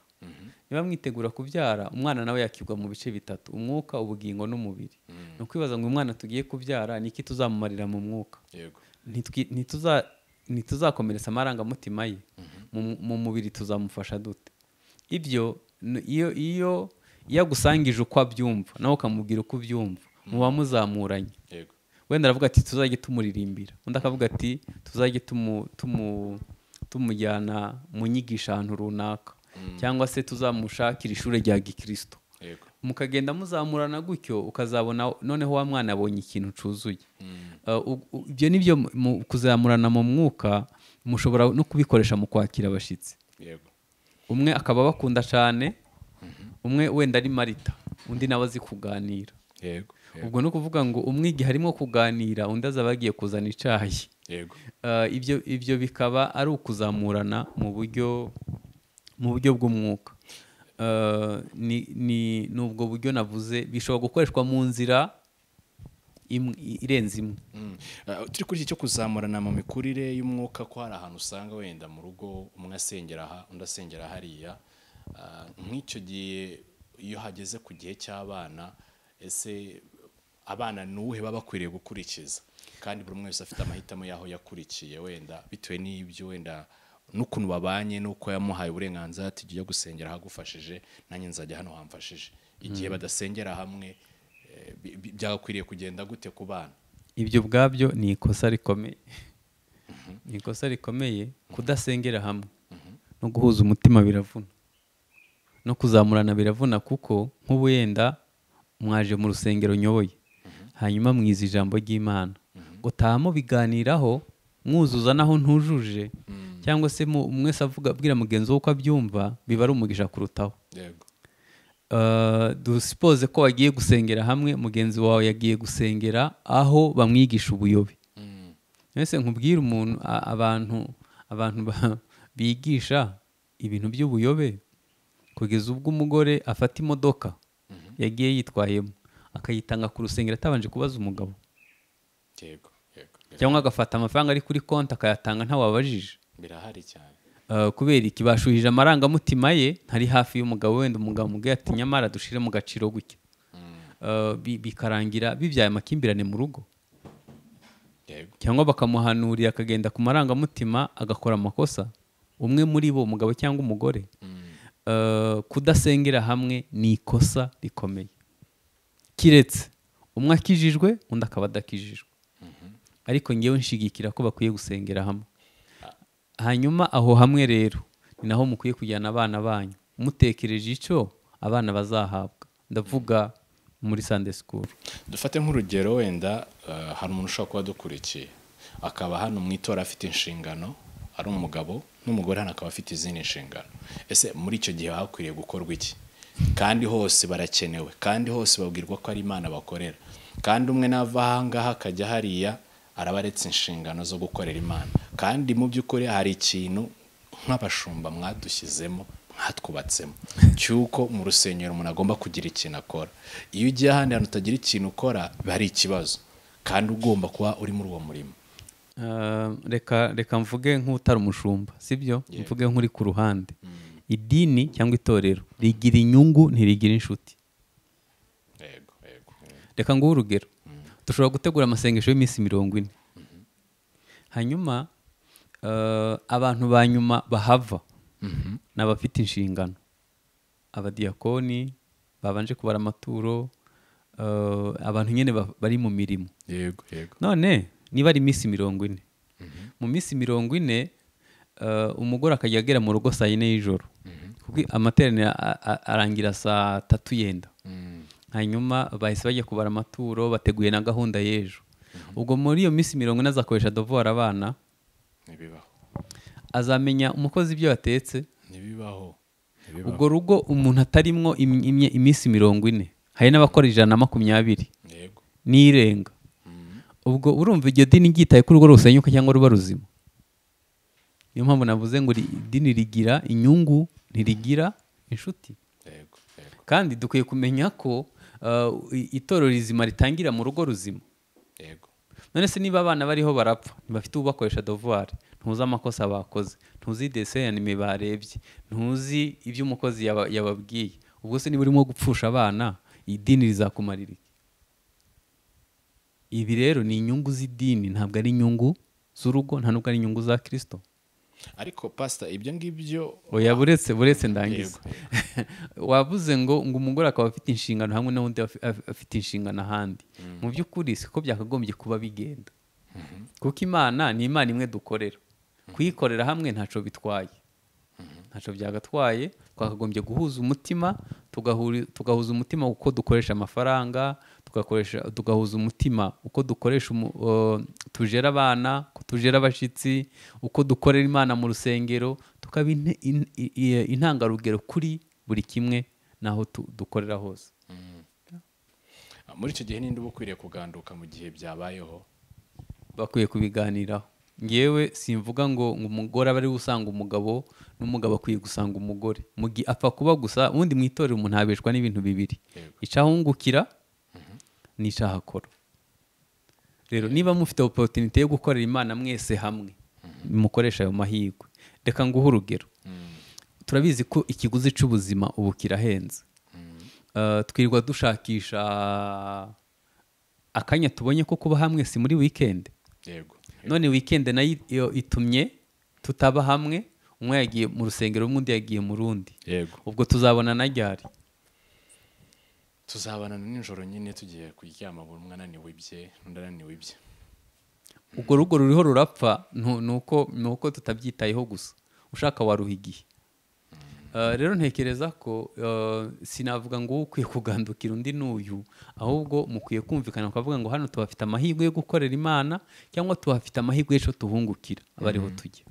niba mwitegura kubyara umwana nawe yakigwa mu bice bitatu umwuka ubugingo n'umubiri ni ukwibaza ngo uyu mwana tugiye kubyara ni iki tuzamumarira mu mwuka yego Ntitwi- ntituza- ntituzakomeretsa amarangamutima ye Mu- mu mubiri tuzamufasha dute ibyo n- iyo iyo yagusangije uko abyumva nawe ukamubwira uko ubyumva muba muzamuranye yego wenda aravuga ati tuzajye tumuririmbira undi akavuga ati tuzajye tumu- tumu- tumujyana mu nyigisho ahantu runaka cyangwa se tuzamushakira ishuri rya gikristo yego mukagenda muzamurana gutyo ukazabona noneho wa mwana abonye ikintu cyuzuye Eh, u- u- ibyo ni byo mu- mu kuzamurana mu mwuka mushobora no kubikoresha mu kwakira abashyitsi yego umwe akaba abakunda cyane umwe wenda ari marita undi nawe azi kuganira yego yego ubwo ni ukuvuga ngo umwe igihe harimo kuganira undi azaba yagiye kuzana icyayi yego Eh, ibyo ibyo bikaba ari ukuzamurana mu buryo mu buryo bw'umwuka Eh, ni ni ni ubwo buryo navuze bishobora gukoreshwa mu nzira imwe- irenze imwe Mm. Ah, turi kuri iki cyo kuzamurana mu mikurire y'umwuka ko hari ahantu usanga wenda mu rugo umwe asengera aha undi asengera hariya Ah, nk'icyo gihe iyo hageze ku gihe cy'abana ese abana ni uwuhe baba bakwiriye gukurikiza kandi buri umwe wese afite amahitamo y'aho yakurikiye wenda bitewe n'ibyo wenda n'ukuntu babanye n'uko yamuhaye uburenganzira ati jya ujya gusengera ahagufashije nanjye nzajya hano hamfashije igihe badasengera hamwe eh, bi- bi- byagakwiriye kugenda gute ku bana ibyo ubwabyo ni ikosa rikomeye ni ikosa rikomeye kudasengera hamwe no guhuza umutima biravuna no kuzamurana biravuna kuko nk'ubu wenda mwaje mu rusengero nyoboye hanyuma mwiza ijambo ry'imana gutaha mubiganiraho mwuzuza naho ntujuje cyangwa se mu- mwese avuga abwira mugenzi we uko abyumva biba ari umugisha kurutaho yego Uh, dusipoze ko wagiye gusengera hamwe mugenzi wawe yagiye gusengera aho bamwigisha ubuyobe mbese nkubwire umuntu a- abantu abantu ba- bigisha ibintu by'ubuyobe kugeza ubwo umugore afata imodoka yagiye yitwayemo akayitanga ku rusengero atabanje kubaza umugabo yego yego yego. cyangwa agafata amafaranga ari kuri konti akayatanga ntawabajije birahari cyane Uh, kubera iki bashuhije amarangamutima ye ntari hafi y'umugabo wenda umugabo amubwiye ati nyamara dushire mu gaciro gutya Uh, bi- bikarangira bibyaye amakimbirane mu rugo yego cyangwa bakamuhanurira akagenda ku marangamutima agakora amakosa umwe muri bo umugabo cyangwa umugore Uh, kudasengera hamwe ni ikosa rikomeye kiretse umwe akijijwe undi akaba adakijijwe ariko ngewe nshigikira ko bakwiye gusengera hamwe hanyuma aho hamwe rero ni naho mukwiye kujyana abana banyu mutekereje icyo abana bazahabwa ndavuga muri sande sikuru dufate nk'urugero wenda eh, hari umuntu ushobora kuba adukurikiye akaba hano mu itora afite inshingano ari umugabo n'umugore hano akaba afite izindi nshingano ese muri icyo gihe hakwiriye gukorwa iki kandi hose barakenewe kandi hose babwirwa ko ari imana bakorera kandi umwe nava aha ngaha akajya hariya araba aretse inshingano zo gukorera imana kandi mu by'ukuri hari ikintu nk'abashumba mwadushyizemo mwatwubatsemo cy'uko mu rusengero umuntu agomba kugira ikintu akora iyo ugiye ahandi hantu utagira ikintu ukora biba ari ikibazo kandi ugomba kuba uri muri uwo murimo Uh, reka reka mvuge nk'utari umushumba sibyo mvuge nk'uri ku ruhande idini cyangwa itorero rigira inyungu ntirigira inshuti yego yego reka nguhe urugero dushobora gutegura amasengesho y'iminsi mirongo ine hanyuma uh, abantu ba nyuma bahava ni abafite inshingano abadiyakoni babanje kubara amaturo uh, abantu nyine ba- bari mu mirimo yego yego none niba ari iminsi mirongo ine mu minsi mirongo ine eh, umugore akajya agera mu rugo saa yine y'ijoro Kubwi- amateraniro a- a- arangira saa tatu yenda hanyuma bahise bajya kubara amaturo bateguye na gahunda y'ejo ubwo muri iyo minsi mirongo ine azakoresha dovora abana ntibibaho azamenya umukozi ibyo yatetse ntibibaho ntibibaho ubwo rugo umuntu atarimwo im- imye- iminsi mirongo ine hari n'abakora ijana na makumyabiri yego n'irenga ubwo urumva iryo dini ryitaye ko urugo rusenyuka cyangwa ruba ruzima niyo mpamvu navuze ngo ri- idini rigira inyungu ntirigira inshuti yego yego kandi dukwiye kumenya ko uh, i- itorero rizima ritangira mu rugo ruzima yego none se niba abana bariho barapfa ntibafite ubakoresha dovuwari ntuzi amakosa bakoze ntuzi dese anime barebye ntuzi ibyo umukozi yaba- yababwiye ubwo se niba urimo gupfusha abana idini rizakumarira iki ibi rero ni inyungu z'idini ntabwo ari inyungu z'urugo nta nubwo ari inyungu za kirisito ariko pasita ibyo ngibyo oya buretse buretse ndangiza wavuze ngo ngo umugore akaba afite inshingano hamwe n'undi afi- af- afite inshingano ahandi mu by'ukuri siko byakagombye kuba bigenda kuko imana ni imana imwe dukorera kuyikorera hamwe ntacyo bitwaye ntacyo byagabatwaye twakagombye guhuza umutima tugahuri- tugahuza umutima uko dukoresha amafaranga tugakoresha tugahuza umutima uko dukoresha umu- uh, tujera abana uko tujera abashyitsi uko dukorera imana mu rusengero tukaba ine- in- i- i- intangarugero kuri buri kimwe n'aho tu- dukorera hose muri icyo gihe ninde uba ukwiriye kuganduka mu gihe byabayeho bakwiye kubiganiraho ngewe simvuga ngo ngo umugore aba ari gusanga umugabo n'umugabo akwiye gusanga umugore mu gihe apfa kuba gusa ubundi mu itorero umuntu abeshwa n'ibintu bibiri Yego. icahungukira n'icahakora rero niba mufite oporutinite yo gukorera imana mwese hamwe mukoresha ayo mahirwe reka nguhe urugero turabizi ko ikiguzi cy'ubuzima ubu kirahenze Uh, twirirwa dushakisha akanya tubonye ko kuba hamwe si muri wikendi yego none wikende nayo iyo itumye tutaba hamwe umwe yagiye mu rusengero rumwe undi yagiye mu rundi yego ubwo tuzabona na ryari tuzabanana nijoro nyine tugiye kuryama buri umwe ananiwe ibye undi ananiwe ibye ubwo rugo ruriho rurapfa nu- ni uko ni uko tutabyitayeho gusa ushaka waruha igihe Eh, rero ntekereza ko eh, sinavuga ngo ukwiye kugandukira undi n'uyu ahubwo mukwiye kumvikana ukavuga ngo hano tuhafite amahirwe yo gukorera imana cyangwa tuhafite amahirwe y'icyo tuhungukira aba ariho tujya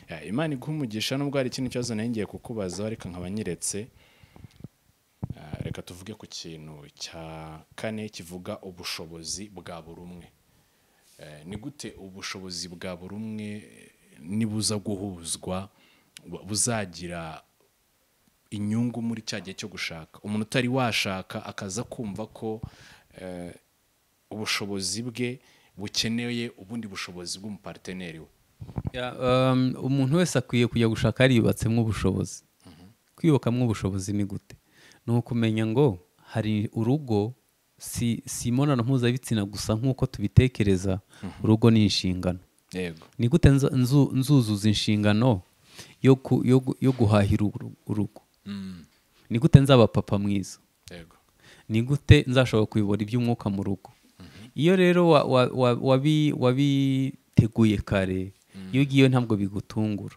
Ya, imana iguha umugisha nubwo hari ikindi kibazo nari ngiye kukubaza ariko nkaba nyiretse Ah, reka tuvuge ku kintu cya kane kivuga ubushobozi bwa buri umwe Eh, ni gute ubushobozi bwa buri umwe eh, nibuza guhuzwa bu- buzagira inyungu muri cya gihe cyo gushaka umuntu utari washaka akaza kumva ko eh, ubushobozi bwe bukeneye ubundi bushobozi bw'umupariteneri we Ya, um, umuntu wese akwiye kujya gushaka yaribatsemo ubushobozi kwiyubakamo ubushobozi ni gute ni ukumenya ngo hari urugo si, si imibonano mpuzabitsina gusa nk'uko tubitekereza urugo ni inshingano yego ni gute nza- nzu- nzuzuza inshingano yo, ku, yo, gu- yo guhahira uru- urugo Mm, ni gute nzaba papa mwiza yego ni gute nzashobora kuyobora iby'umwuka mu rugo iyo rero wa- wa- wa- wabi- wabiteguye kare iyo ugiye ntabwo bigutungura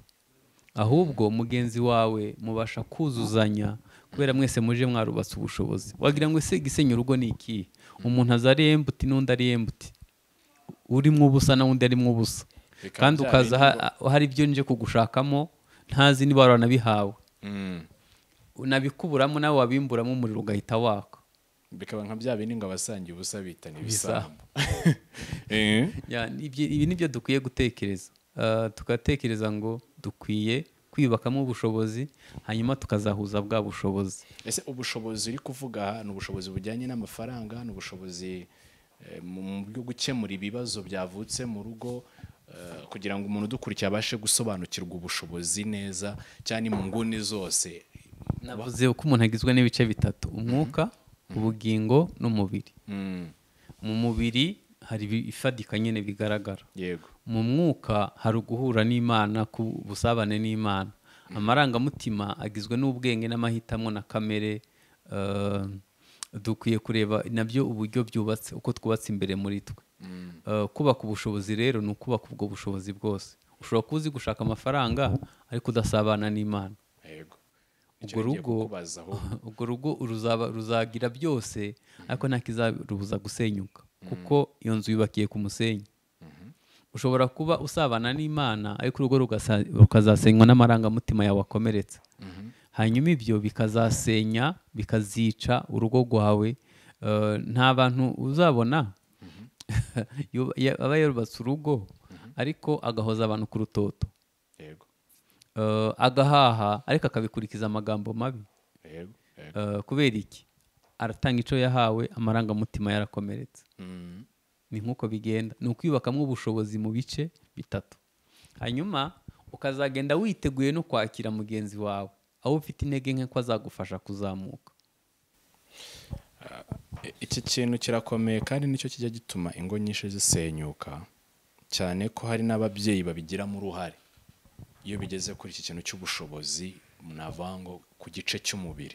ahubwo mugenzi wawe mubasha kuzuzanya kubera mwese muje mwarubatse ubushobozi wagira ngo ese gisenya urugo ni ikihe umuntu aza ari embuti n'undi ari embuti urimo ubusa na undi arimo ubusa Bikaba kandi byaba ukaza ha- inyungu. hari ibyo nje kugushakamo ntazi niba waranabihawe Mm. unabikuburamo nawe wabimburamo umuriro ugahita waka bikaba nka bya bindi ngo abasangiye ubusa bitana ibisambo Ibisambo. Eh, Ya, ni ibyo- ibi ni byo dukwiye gutekereza Ah, tugatekereza ngo dukwiye kwiyubakamo ubushobozi hanyuma tukazahuza bwa bushobozi ese ubushobozi uri kuvuga aha ni ubushobozi bujyanye n'amafaranga ni ubushobozi eh, mu mu bwo gukemura ibibazo byavutse mu rugo eh, kugira ngo umuntu udukurikiye abashe gusobanukirwa ubushobozi neza cyane mu nguni zose navuze uko umuntu agizwe n'ibice bitatu umwuka ubugingo n'umubiri Mm, mu mubiri hari ifatika nyine bigaragara yego mu mwuka hari uguhura n'imana ku busabane n'imana amarangamutima agizwe n'ubwenge n'amahitamo na kamere eh, dukwiye kureba nabyo uburyo byubatse uko twubatse imbere muri twe Eh, kubaka ubushobozi rero ni ukubaka ubwo bushobozi bwose ushobora kuba uzi gushaka amafaranga ariko udasabana n'imana yego urwo Nicyo ngiye rugo kukubazaho. urwo rugo ruzaba ruzagira byose ariko nta kizarubuza gusenyuka kuko iyo nzu yubakiye ku musenyi ushobora kuba usabana n'imana ariko urugo rugasa- rukazasenywa n'amarangamutima yawe akomeretse hanyuma ibyo bikazasenya bikazica urugo rwawe Eh, nta bantu uzabona yuba- ya- aba yarubatse urugo ariko agahoza abantu ku rutoto yego Eh, agahaha ariko akabikurikiza amagambo mabi yego yego Eh, kubera iki aratanga icyo yahawe amarangamutima yarakomeretse Mm, ni nk'uko bigenda ni ukwiyubakamo ubushobozi mu bice bitatu hanyuma ukazagenda witeguye no kwakira mugenzi wawe aho ufite intege nke ko azagufasha kuzamuka I- iki kintu kirakomeye kandi nicyo kijya gituma ingo nyinshi zisenyuka cyane ko hari n'ababyeyi babigiramo uruhare iyo bigeze kuri iki kintu cy'ubushobozi navuga ngo ku gice cy'umubiri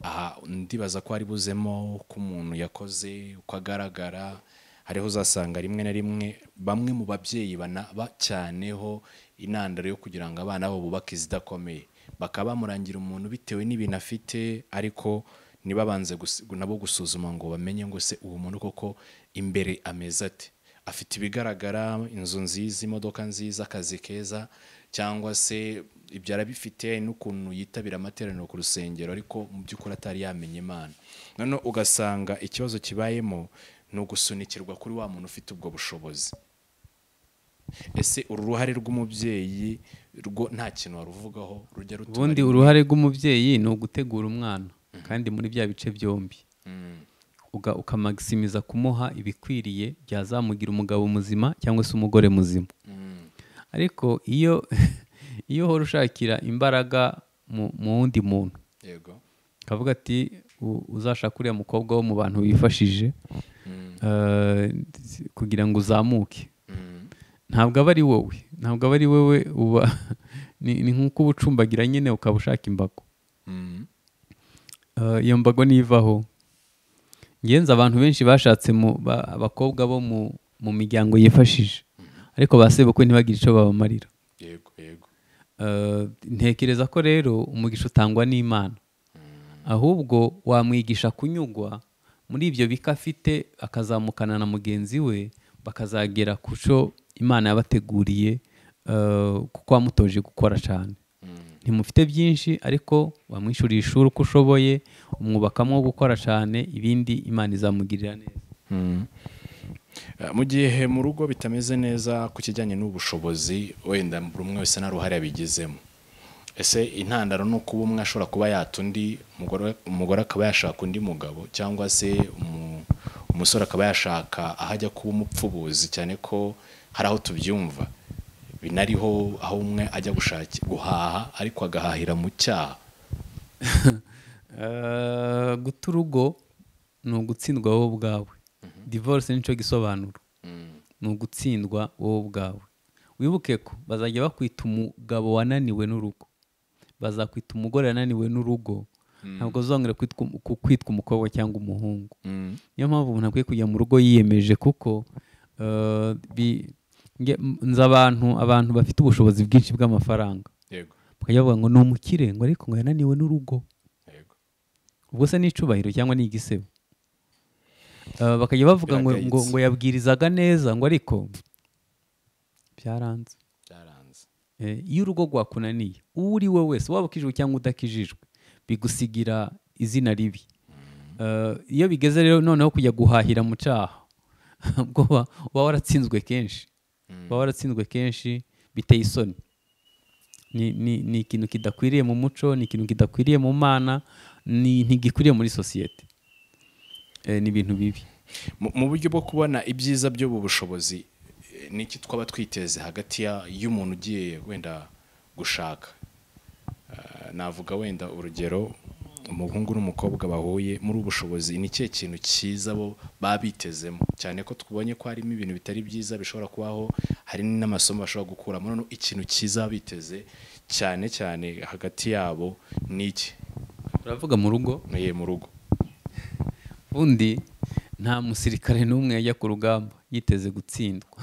aha ndibaza ko hari buzemo uko umuntu yakoze uko agaragara hariho uzasanga rimwe na rimwe bamwe mu babyeyi bana- bacyaneho intandaro yo kugira ngo abana babo bubake izidakomeye bakaba bamurangira umuntu bitewe n'ibintu afite ariko ntibabanze gus- nabo gusuzuma ngo bamenye ngo se uwo muntu koko imbere ameze ate afite ibigaragara inzu nziza imodoka nziza akazi keza cyangwa se ibyo arabifite n'ukuntu yitabira amateraniro ku rusengero ariko mu by'ukuri atari yamenye imana noneho ugasanga ikibazo kibayemo ni ugusunikirwa kuri wa muntu ufite ubwo bushobozi ese uru ruhare rw'umubyeyi rwo nta kintu waruvugaho rujya rutuma ubundi rimwe- uruhare rw'umubyeyi ni ugutegura umwana kandi muri bya bice byombi Mm, uga- ukamakisimiza kumuha ibikwiriye byazamugira umugabo muzima cyangwa se umugore muzima mm, ariko iyo iyo uhora ushakira imbaraga mu- mu wundi muntu yego kavuga ati "U- uzashaka uriya mukobwa wo mu bantu wifashije Mm, eh, kugira ngo uzamuke mm, ntabwo aba ari wowe ntabwo aba ari wowe uba ni ni nk'uko uba ucumbagira nyine ukaba ushaka imbago mm, Eh, iyo mbago nivaho ngenzi abantu benshi bashatse mu ba- abakobwa bo mu mu miryango yifashije ariko ba sebukwe ntibagire icyo babamarira yego yego Eh, ntekereza ko rero umugisha utangwa n'imana ahubwo wamwigisha kunyugwa muri ibyo bika afite akazamukana na mugenzi we bakazagera ku cyo imana yabateguriye eh, kuko wamutoje gukora cyane ntimufite byinshi ariko wamwishyuriye ishuri uko ushoboye umwubakamo wo gukora cyane ibindi imana izamugirira neza Eh, mu gihe mu rugo bitameze neza ku kijyanye n'ubushobozi wenda buri umwe wese nta ruhare abigizemo ese intandaro ni uko uba umwe ashobora kuba yata undi umugore- umugore akaba yashaka undi mugabo cyangwa se umu- umusore akaba yashaka aho ajya kuba umupfubuzi cyane ko hari aho tubyumva binariho aho umwe ajya gushaki guhaha ariko agahahira mu cyaha Eh, guta urugo ni ugutsindwa wowe ubwawe divorce nicyo gisobanuro ni ugutsindwa wowe ubwawe wibuke ko bazajya bakwita umugabo wananiwe n'urugo bazakwita umugore wananiwe n'urugo ntabwo uzongera kwitwa um- ku- kwitwa umukobwa cyangwa umuhungu niyo mpamvu umuntu akwiye kujya mu rugo yiyemeje kuko eh, bi- nge- m- nzi abantu abantu bafite ubushobozi bwinshi bw'amafaranga yego bakajya bavuga ngo ni umukire ngo ariko ngo yananiwe n'urugo yego ubwo se ni icubahiro cyangwa ni igisebo Eh, bakajya bavuga ngo, ngo, Biragayitse. ngo yabwirizaga neza ngo ariko byaranze byaranze Eh, iyo urugo rwakunaniye uwo uri we wese waba ukijijwe cyangwa udakijijwe bigusigira izina ribi Eh, iyo bigeze rero noneho kujya guhahira mu cyaha ubwo uba- uba waratsinzwe kenshi uba waratsinzwe kenshi biteye isoni ni, ni, ni ikintu kidakwiriye mu muco ni ikintu kidakwiriye mu mana ni, ntigikwiriye muri sosiyete Eh, ni ibintu bibi Mu- mu buryo bwo kubona ibyiza by'ubu bushobozi eh, ni iki twaba twiteze hagati ya- y'umuntu ugiye wenda gushaka Eh, navuga wenda urugero umuhungu n'umukobwa bahuye muri ubu bushobozi ni ikihe kintu cyiza bo baba bitezemo cyane ko tubonye ko harimo ibintu bitari byiza bishobora kubaho hari n'amasomo bashobora gukuramo none ikintu cyiza baba biteze cyane cyane hagati yabo ni iki uravuga mu rugo Mwe mu rugo ubundi nta musirikare n'umwe yajya ku rugamba yiteze gutsindwa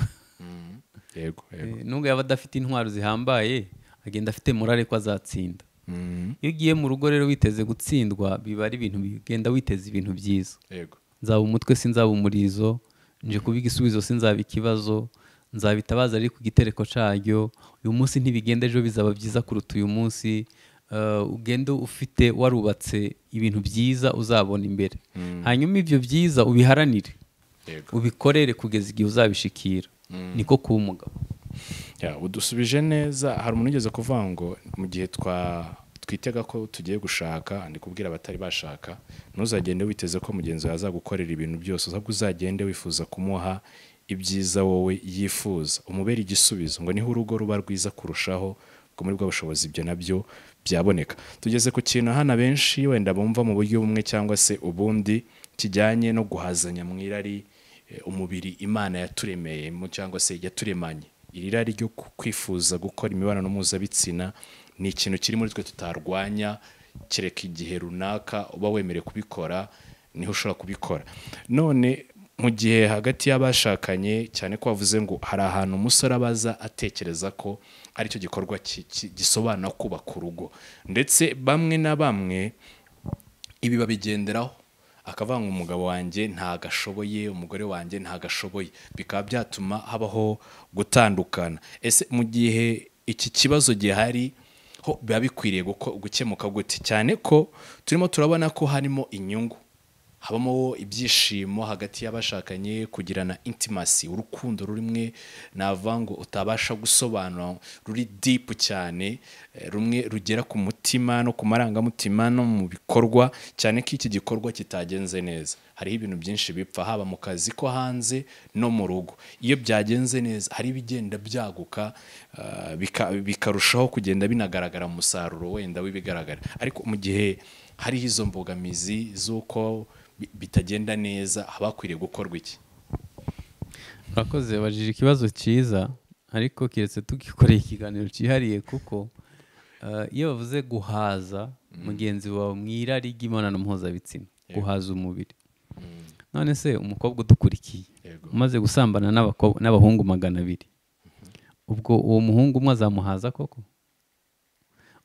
yego yego Eh, nubwo yaba adafite intwaro zihambaye agenda afite morale ko azatsinda Mm, iyo ugiye mu rugo rero witeze gutsindwa biba ari ibintu bigenda witeze ibintu byiza yego nzaba umutwe sinzaba umurizo nje kuba igisubizo sinzaba ikibazo nzabitabaza ari ku gitereko cyaryo uyu munsi ntibigenda ejo bizaba byiza kuruta uyu munsi Eh, ugende ufite warubatse ibintu byiza uzabona imbere hanyuma ibyo byiza ubiharanire yego ubikorere kugeza igihe uzabishikira niko kuba umugabo Ya, udusubije neza hari umuntu ugeze kuvuga ngo mu gihe twa twitega ko tugiye gushaka ndi kubwira abatari bashaka ntuzagende witeze ko mugenzi wawe azagukorera ibintu byose ahubwo uzagende wifuza kumuha ibyiza wowe yifuza umubere igisubizo ngo niho urugo ruba rwiza kurushaho ubwo muri bwa bushobozi ibyo nabyo byaboneka tugeze ku kintu hano abenshi wenda bumva mu buryo bumwe cyangwa se ubundi kijyanye no guhazanya mu irari eh, umubiri imana yaturemeyemo cyangwa se yaturemanye iri rari ryo ku- kwifuza gukora imibonano mpuzabitsina ni ikintu kiri muri twe tutarwanya kereka igihe runaka uba wemerewe kubikora niho ushobora kubikora none mu gihe hagati y'abashakanye cyane ko bavuze ngo hari ahantu umusore abaza atekereza ko aricyo gikorwa ki- ki- gisobanura kubaka urugo ndetse bamwe na bamwe ibi babigenderaho akavuga ngo umugabo wanjye ntagashoboye umugore wanjye ntagashoboye bikaba byatuma habaho gutandukana ese mu gihe iki kibazo gihari ho biba bikwiriye guko- gukemuka gute cyane ko turimo turabona ko harimo inyungu habamo ibyishimo hagati y'abashakanye kugirana intimasi urukundo rumwe navuga ngo utabasha gusobanura ruri dipu cyane eh, rumwe rugera ku mutima no ku marangamutima no mu bikorwa cyane ko iki gikorwa kitagenze neza hariho ibintu byinshi bipfa haba mu kazi ko hanze no mu rugo iyo byagenze neza hari ibigenda byaguka eh, bika- bikarushaho kugenda binagaragara mu musaruro wenda w'ibigaragara ariko mu gihe hariho izo mbogamizi z'uko bi- bitagenda neza haba hakwiriye gukorwa iki urakoze wabajije ikibazo cyiza ariko keretse tugikoreye ikiganiro cyihariye kuko eh, iyo bavuze guhaza mugenzi wawe mu irari ry'imibonano mpuzabitsina guhaza umubiri none se umukobwa udukurikiye Yego. umaze gusambana n'abakobwa- n'abahungu magana abiri ubwo uwo muhungu umwe azamuhaza koko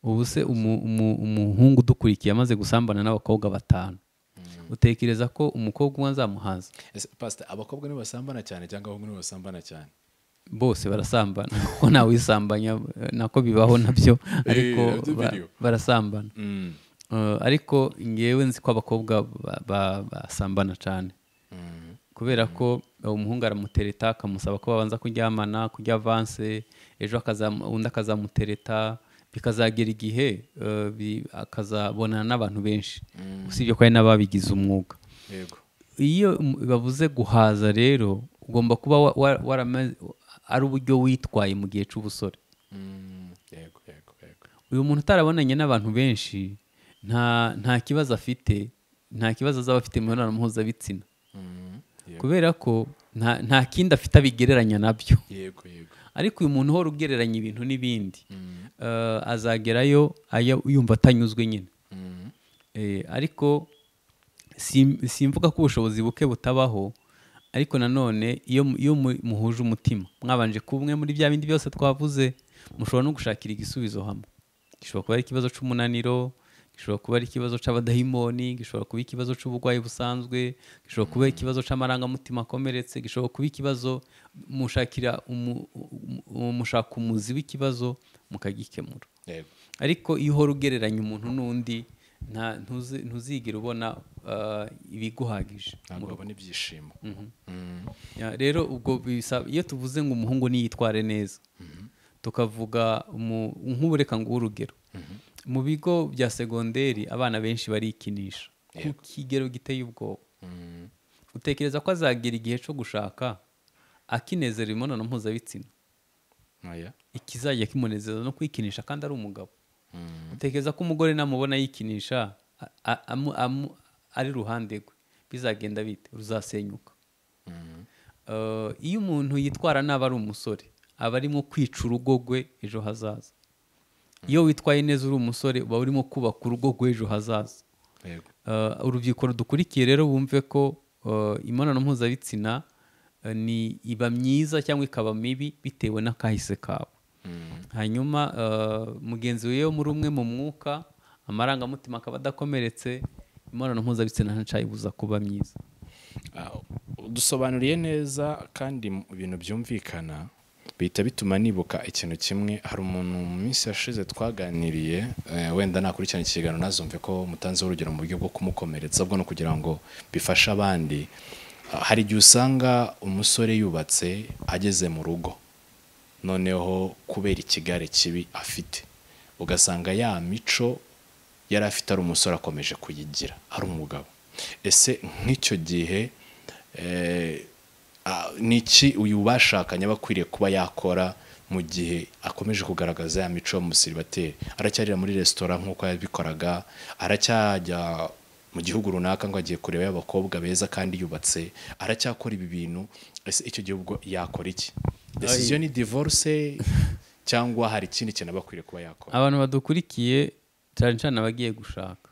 ubu se umu- umu- umuhungu udukurikiye amaze gusambana n'abakobwa batanu utekereza ko umukobwa umwe azamuhaza ese pasita abakobwa nibo basambana cyane cyangwa abahungu nibo basambana cyane bose barasambana kuko ntawisambanya nako bibaho nabyo ariko nabyo ba- biriho. barasambana Eh, ariko ngewe nzi ko abakobwa ba- ba- basambana cyane kubera ko uwo muhungu aramutereta akamusaba ko babanza kuryamana kurya avanse ejo akazam- undi akazamutereta bikazagera igihe eh, bi- akazabonana n'abantu benshi usibye ko hari n'ababigize umwuga yego iyo um- bavuze guhaza rero ugomba kuba wa- wa- warama- ari uburyo witwaye mu gihe cy'ubusore Mm, yego yego yego uyu muntu utarabonanye n'abantu benshi nta nta kibazo afite nta kibazo azaba afite mu mibonano mpuzabitsina Mm, yego kubera ko nta nta kindi afite abigereranya nabyo yego yego ariko uyu muntu uhora ugereranya ibintu n'ibindi eh, azagerayo aya- yumva atanyuzwe nyine Mm, Eh, ariko sim- simvuga ko ubushobozi buke butabaho ariko nanone iyo mu- iyo mu- muhuje umutima mwabanje kumwe muri bya bindi byose twavuze mushobora no gushakira igisubizo hamwe gishobora kuba ari ikibazo cy'umunaniro gishobora kuba ari ikibazo cy'abadahimoni gishobora kuba ikibazo cy'uburwayi busanzwe gishobora kuba ikibazo cy'amarangamutima akomeretse gishobora kuba ikibazo mushakira umu- umu- umu- mushaka umuzi w'ikibazo mukagikemura yego ariko iyo uhora ugereranya umuntu n'undi nta ntuzi- ntuzigera ubona ah, ibiguhagije ntabwo babona ibyishimo Mm, Ya, rero ubwo bisaba iyo tuvuze ngo umuhungu niyitware neza tukavuga umu- nk'ubu reka nguhe urugero mu bigo bya segonderi abana benshi barikinisha ku kigero giteye ubwoba mm, utekereza ko azagera igihe cyo gushaka akinezera imibonano mpuzabitsina oya. ikizajya kimunezeza no kwikinisha kandi ari umugabo Mm, utekereza ko umugore namubona yikinisha a- a- amu- amu- ari iruhande rwe bizagenda bite ruzasenyuka mm, Eh, iyo umuntu yitwara nabi ari umusore aba arimo kwica urugo rwe ejo hazaza iyo witwaye neza uri umusore uba urimo kubaka urugo rw'ejo hazaza yego Eh, urubyiruko rudukurikiye rero bumve ko eh, imibonano mpuzabitsina eh, ni iba myiza cyangwa ikaba mibi bitewe n'akahise kawe Mm, hanyuma eh, mugenzi we yo muri umwe mu mwuka amarangamutima akaba adakomeretse imibonano mpuzabitsina ntacayibuza kuba myiza ah, udusobanuriye neza kandi mu bintu byumvikana bihita bituma nibuka ikintu kimwe hari umuntu mu minsi yashize twaganiriye eh, wenda nakurikirana ikiganiro nazumve ko mutanzeho urugero mu buryo bwo kumukomeretsa bwo no kugira ngo bifashe abandi Ah, hari igihe usanga umusore yubatse ageze mu rugo noneho kubera ikigare kibi afite ugasanga ya mico yari afite ari umusore akomeje kuyigira ari umugabo ese nk'icyo gihe eh, ah, ni iki uyu bashakanye aba akwiriye kuba yakora mu gihe akomeje kugaragaza ya mico y'umusiribateri aracyarira muri resitora nk'uko yabikoraga aracyajya mu gihugu runaka ngo agiye kureba y'abakobwa beza kandi yubatse aracyakora ibi bintu ese icyo gihe ubwo yakora iki decision ni divorce cyangwa hari ikindi kintu aba akwiriye kuba yakora abantu badukurikiye cyane cyane abagiye gushaka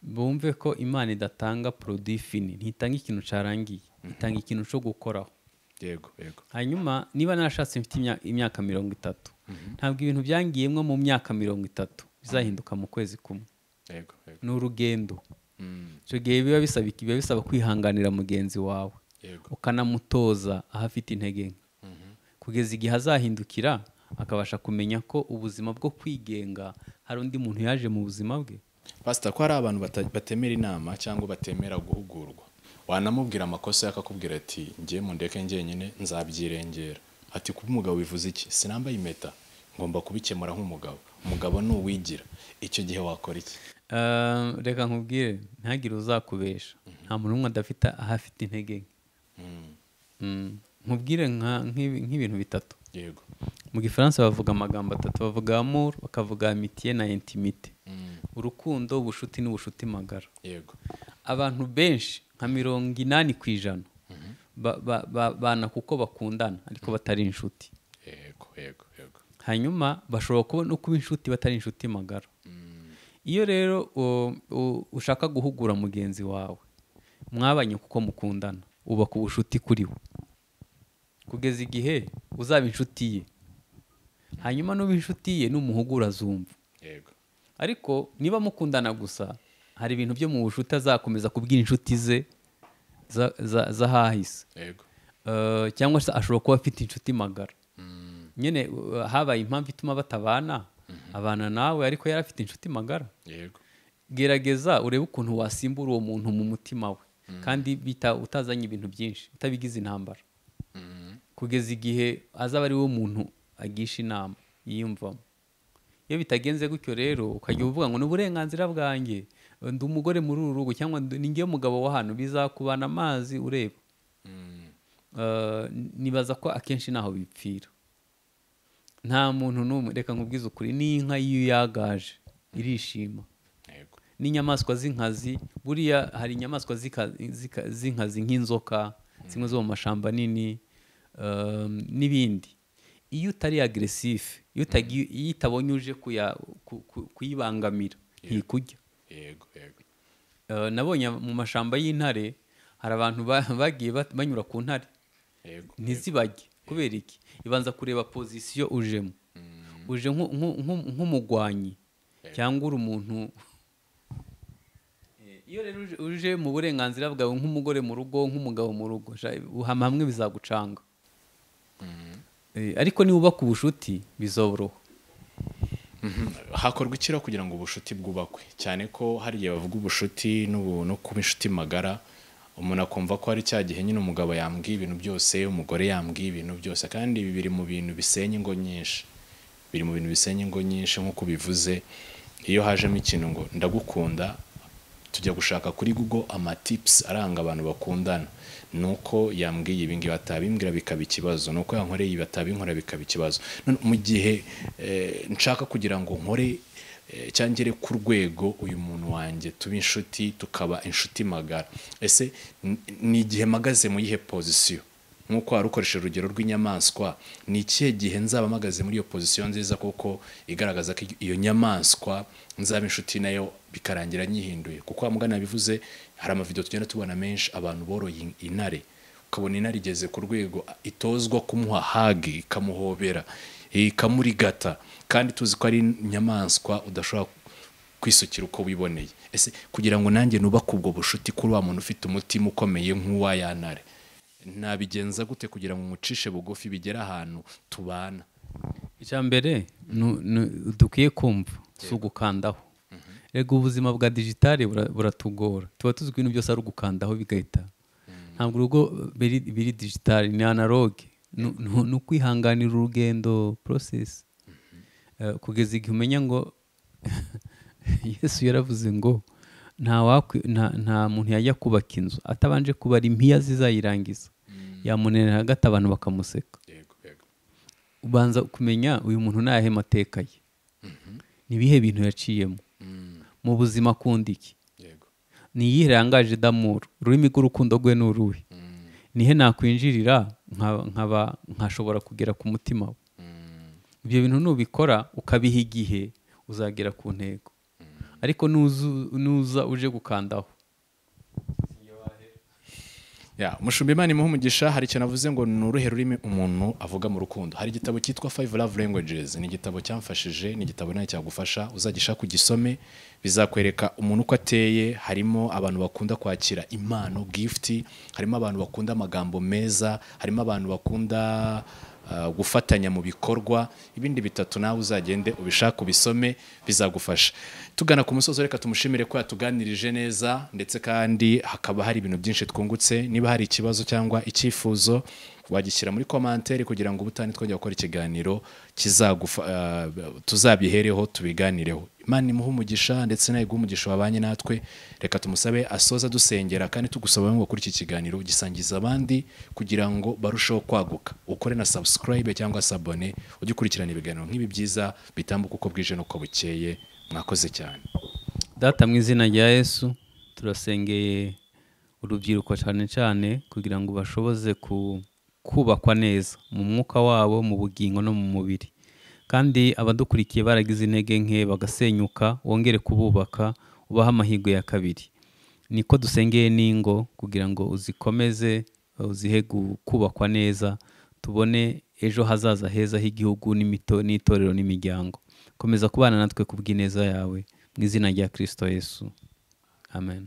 bumve ko imana idatanga produit fini ntitanga ikintu cyarangiye itanga ikintu cyo gukoraho yego yego hanyuma niba narashatse mfite imya- imyaka mirongo itatu ntabwo ibintu byangiyemo mu myaka mirongo itatu bizahinduka mu kwezi kumwe yego yego ni urugendo Mm, icyo gihe biba bisaba iki? biba bisaba kwihanganira mugenzi wawe yego ukanamutoza aho afite intege nke kugeza igihe azahindukira akabasha kumenya ko ubuzima bwo kwigenga hari undi muntu yaje mu buzima bwe pasita ko hari abantu bata- batemera inama cyangwa batemera guhugurwa wanamubwira amakosa ye akakubwira ati ngiye mu ndeke njyenyine nzabyirengera ati kuba umugabo bivuze iki sinambaye impeta ngomba kubikemura nk'umugabo umugabo ni uwigira icyo gihe wakora iki Eh, reka nkubwire ntihagire uzakubesha nta muntu n'umwe adafite aho afite intege nke Mm, Mm, nkubwire nka- nk'ibi- nk'ibintu bitatu yego mu gifaransa bavuga amagambo atatu bavuga amour bakavuga amitiye na intimite Mm, urukundo ubucuti n'ubucuti magara yego abantu benshi nka mirongo inani ku ijana ba- ba- ba- bana kuko bakundana ariko batari inshuti yego yego yego hanyuma bashobora kuba no kuba inshuti batari inshuti magara Mm, iyo rero u- u- ushaka guhugura mugenzi wawe mwabanye kuko mukundana ubaka ubucuti kuri we kugeza igihe uzaba inshuti ye hanyuma n'uba inshuti ye n'umuhugura azumva yego ariko niba mukundana gusa hari ibintu byo mu bucuti azakomeza kubwira inshuti ze za- za- z'ahahise yego Eh, cyangwa se ashobora kuba afite inshuti magara nyine uh, habaye impamvu ituma batabana abana nawe ariko yari afite inshuti magara yego gerageza urebe ukuntu wasimbura uwo muntu mu mutima we kandi bita utazanye ibintu byinshi utabigize intambara kugeza igihe azaba ari wo muntu agisha inama yiyumvamo iyo bitagenze gutyo rero ukajya uvuga ngo ni uburenganzira bwanjye ndi umugore muri uru rugo cyangwa ndi- ni ngewe mugabo wa hano bizakubana amazi ureba Eh, nibaza ko akenshi ntaho bipfira nta muntu n'umwe reka nkubwize ukuri n'inka iyo yagaje irishima yego n'inyamaswa z'inkazi buriya hari inyamaswa z'ika- z'ika- z'inkazi nk'inzoka zimwe zo mu mashyamba nini um, n'ibindi iyo utari agresife iyo utagiye- iyo itabonye uje kuya- ku- ku- kuyibangamira ntikurya yego yego Uh, nabonye mu mashyamba y'intare hari abantu ba- bagiye bat- banyura ku ntare yego ntizibajye kubera iki ibanza kureba pozisiyo ujemo uje nku- nku- nku- nk'umugwanyi cyangwa uri umuntu Eh, iyo rero uje- uje mu burenganzira bwawe nk'umugore mu rugo nk'umugabo mu rugo sha- uhama hamwe bizagucanga Eh, ariko niba ubaka ubucuti bizoroha hakorwa ikiro kugira ngo ubucuti bwubakwe cyane ko hari igihe bavuga ubucuti n'ubu- no kuba inshuti magara umuntu akumva ko hari cya gihe nyine umugabo yambwiye ibintu byose umugore yambwiye ibintu byose kandi ibi biri mu bintu bisenya ingo nyinshi biri mu bintu bisenya ingo nyinshi nk'uko bivuze iyo hajemo ikintu ngo ndagukunda tujya gushaka kuri google amatips aranga abantu bakundana nuko yambwiye ibi ngibi atabimbwira bikaba ikibazo nuko yankoreye ibi atabinkora bikaba ikibazo None mu gihe eh, nshaka kugira ngo nkore eh, cyangwa ngere ku rwego uyu muntu wanjye tuba inshuti tukaba inshuti magara ese n- ni igihe mpagaze mu yihe pozisiyo nk'uko wari ukoresheje urugero rw'inyamaswa ni ikihe gihe nzaba mpagaze muri iyo pozisiyo nziza kuko igaragaza ko iyo nyamaswa nzaba inshuti nayo bikarangira nyihinduye kuko wa mugana bivuze hari amavidewo tugenda tubona menshi abantu boroye in- intare ukabona intare igeze ku rwego itozwa kumuha hagi ikamuhobera ikamurigata kandi tuzi ko ari inyamaswa udashobora kwisukira uko wiboneye ese kugira ngo nanjye nubake ubwo bushuti kuri wa muntu ufite umutima ukomeye nk'uwa ya ntare nabigenza gute kugira ngo umucishe bugufi bigere ahantu tubana icya mbere nu- nu- dukwiye kumva si ugukandaho rego ubuzima bwa digitale bura- buratugora tuba tuzi ko ibintu byose ari ugukandaho bigahita ntabwo urugo biri biri digitale ni analogue Nu- nu- ni ukwihanganira urugendo process Eh, kugeza igihe umenya ngo yesu yaravuze ngo nta wakwi- nta- nta muntu yajya kubaka inzu atabanje kubara impiya zizayirangiza yamunanira hagati abantu bakamuseka yego yego ubanza kumenya uyu muntu ni ayahe mateka ye ni ibihe bintu yaciyemo mu buzima akunda iki yego ni iyihe rangaje damuru ururimi rw'urukundo rwe ni uruhe nihe nakwinjirira nkaba- nkaba nkashobora kugera ku mutima we ibyo bintu nubikora ukabiha igihe uzagera ku ntego ariko nuzu- nuza uje gukandaho ya mushumba imana imuha umugisha hari ikintu avuze ngo ni uruhe rurimi umuntu avuga mu rukundo hari igitabo cyitwa five love languages ni igitabo cyamfashije ni igitabo nawe cyagufasha uzagishaka ugisome bizakwereka umuntu uko ateye harimo abantu bakunda kwakira impano gift harimo abantu bakunda amagambo meza harimo abantu bakunda uh, gufatanya mu bikorwa ibindi bitatu nawe uzagende ubishake ubisome bizagufasha tugana ku musozo reka tumushimire ko yatuganirije neza ndetse kandi hakaba hari ibintu byinshi twungutse niba hari ikibazo cyangwa icyifuzo wagishyira muri komanteri kugira ngo ubutane twajya gukora ikiganiro kizagufa uh, tuzabihereho tubiganireho imana imuhe umugisha ndetse nawe iguhe umugisha wabanye natwe reka tumusabe asoza dusengera kandi tugusaba ngo kuri iki kiganiro gisangiza abandi kugira ngo barusheho kwaguka ukore na subscribe cyangwa se abone ujye ukurikirana ibiganiro nk'ibi byiza bitambuka uko bwije n'uko bukeye mwakoze cyane data mu izina rya yesu turasengeye urubyiruko cyane cyane kugira ngo bashoboze ku- kubakwa neza mu mwuka wabo mu bugingo no mu mubiri kandi abadukurikiye baragize intege nke bagasenyuka wongere kububaka ubahe amahirwe ya kabiri niko dusengeye n'ingo kugira ngo uzikomeze uzihe gu- kubakwa neza tubone ejo hazaza heza h'igihugu n'imito- n'itorero n'imiryango komeza kubana natwe ku bw'ineza yawe mu izina rya kirisito yesu amen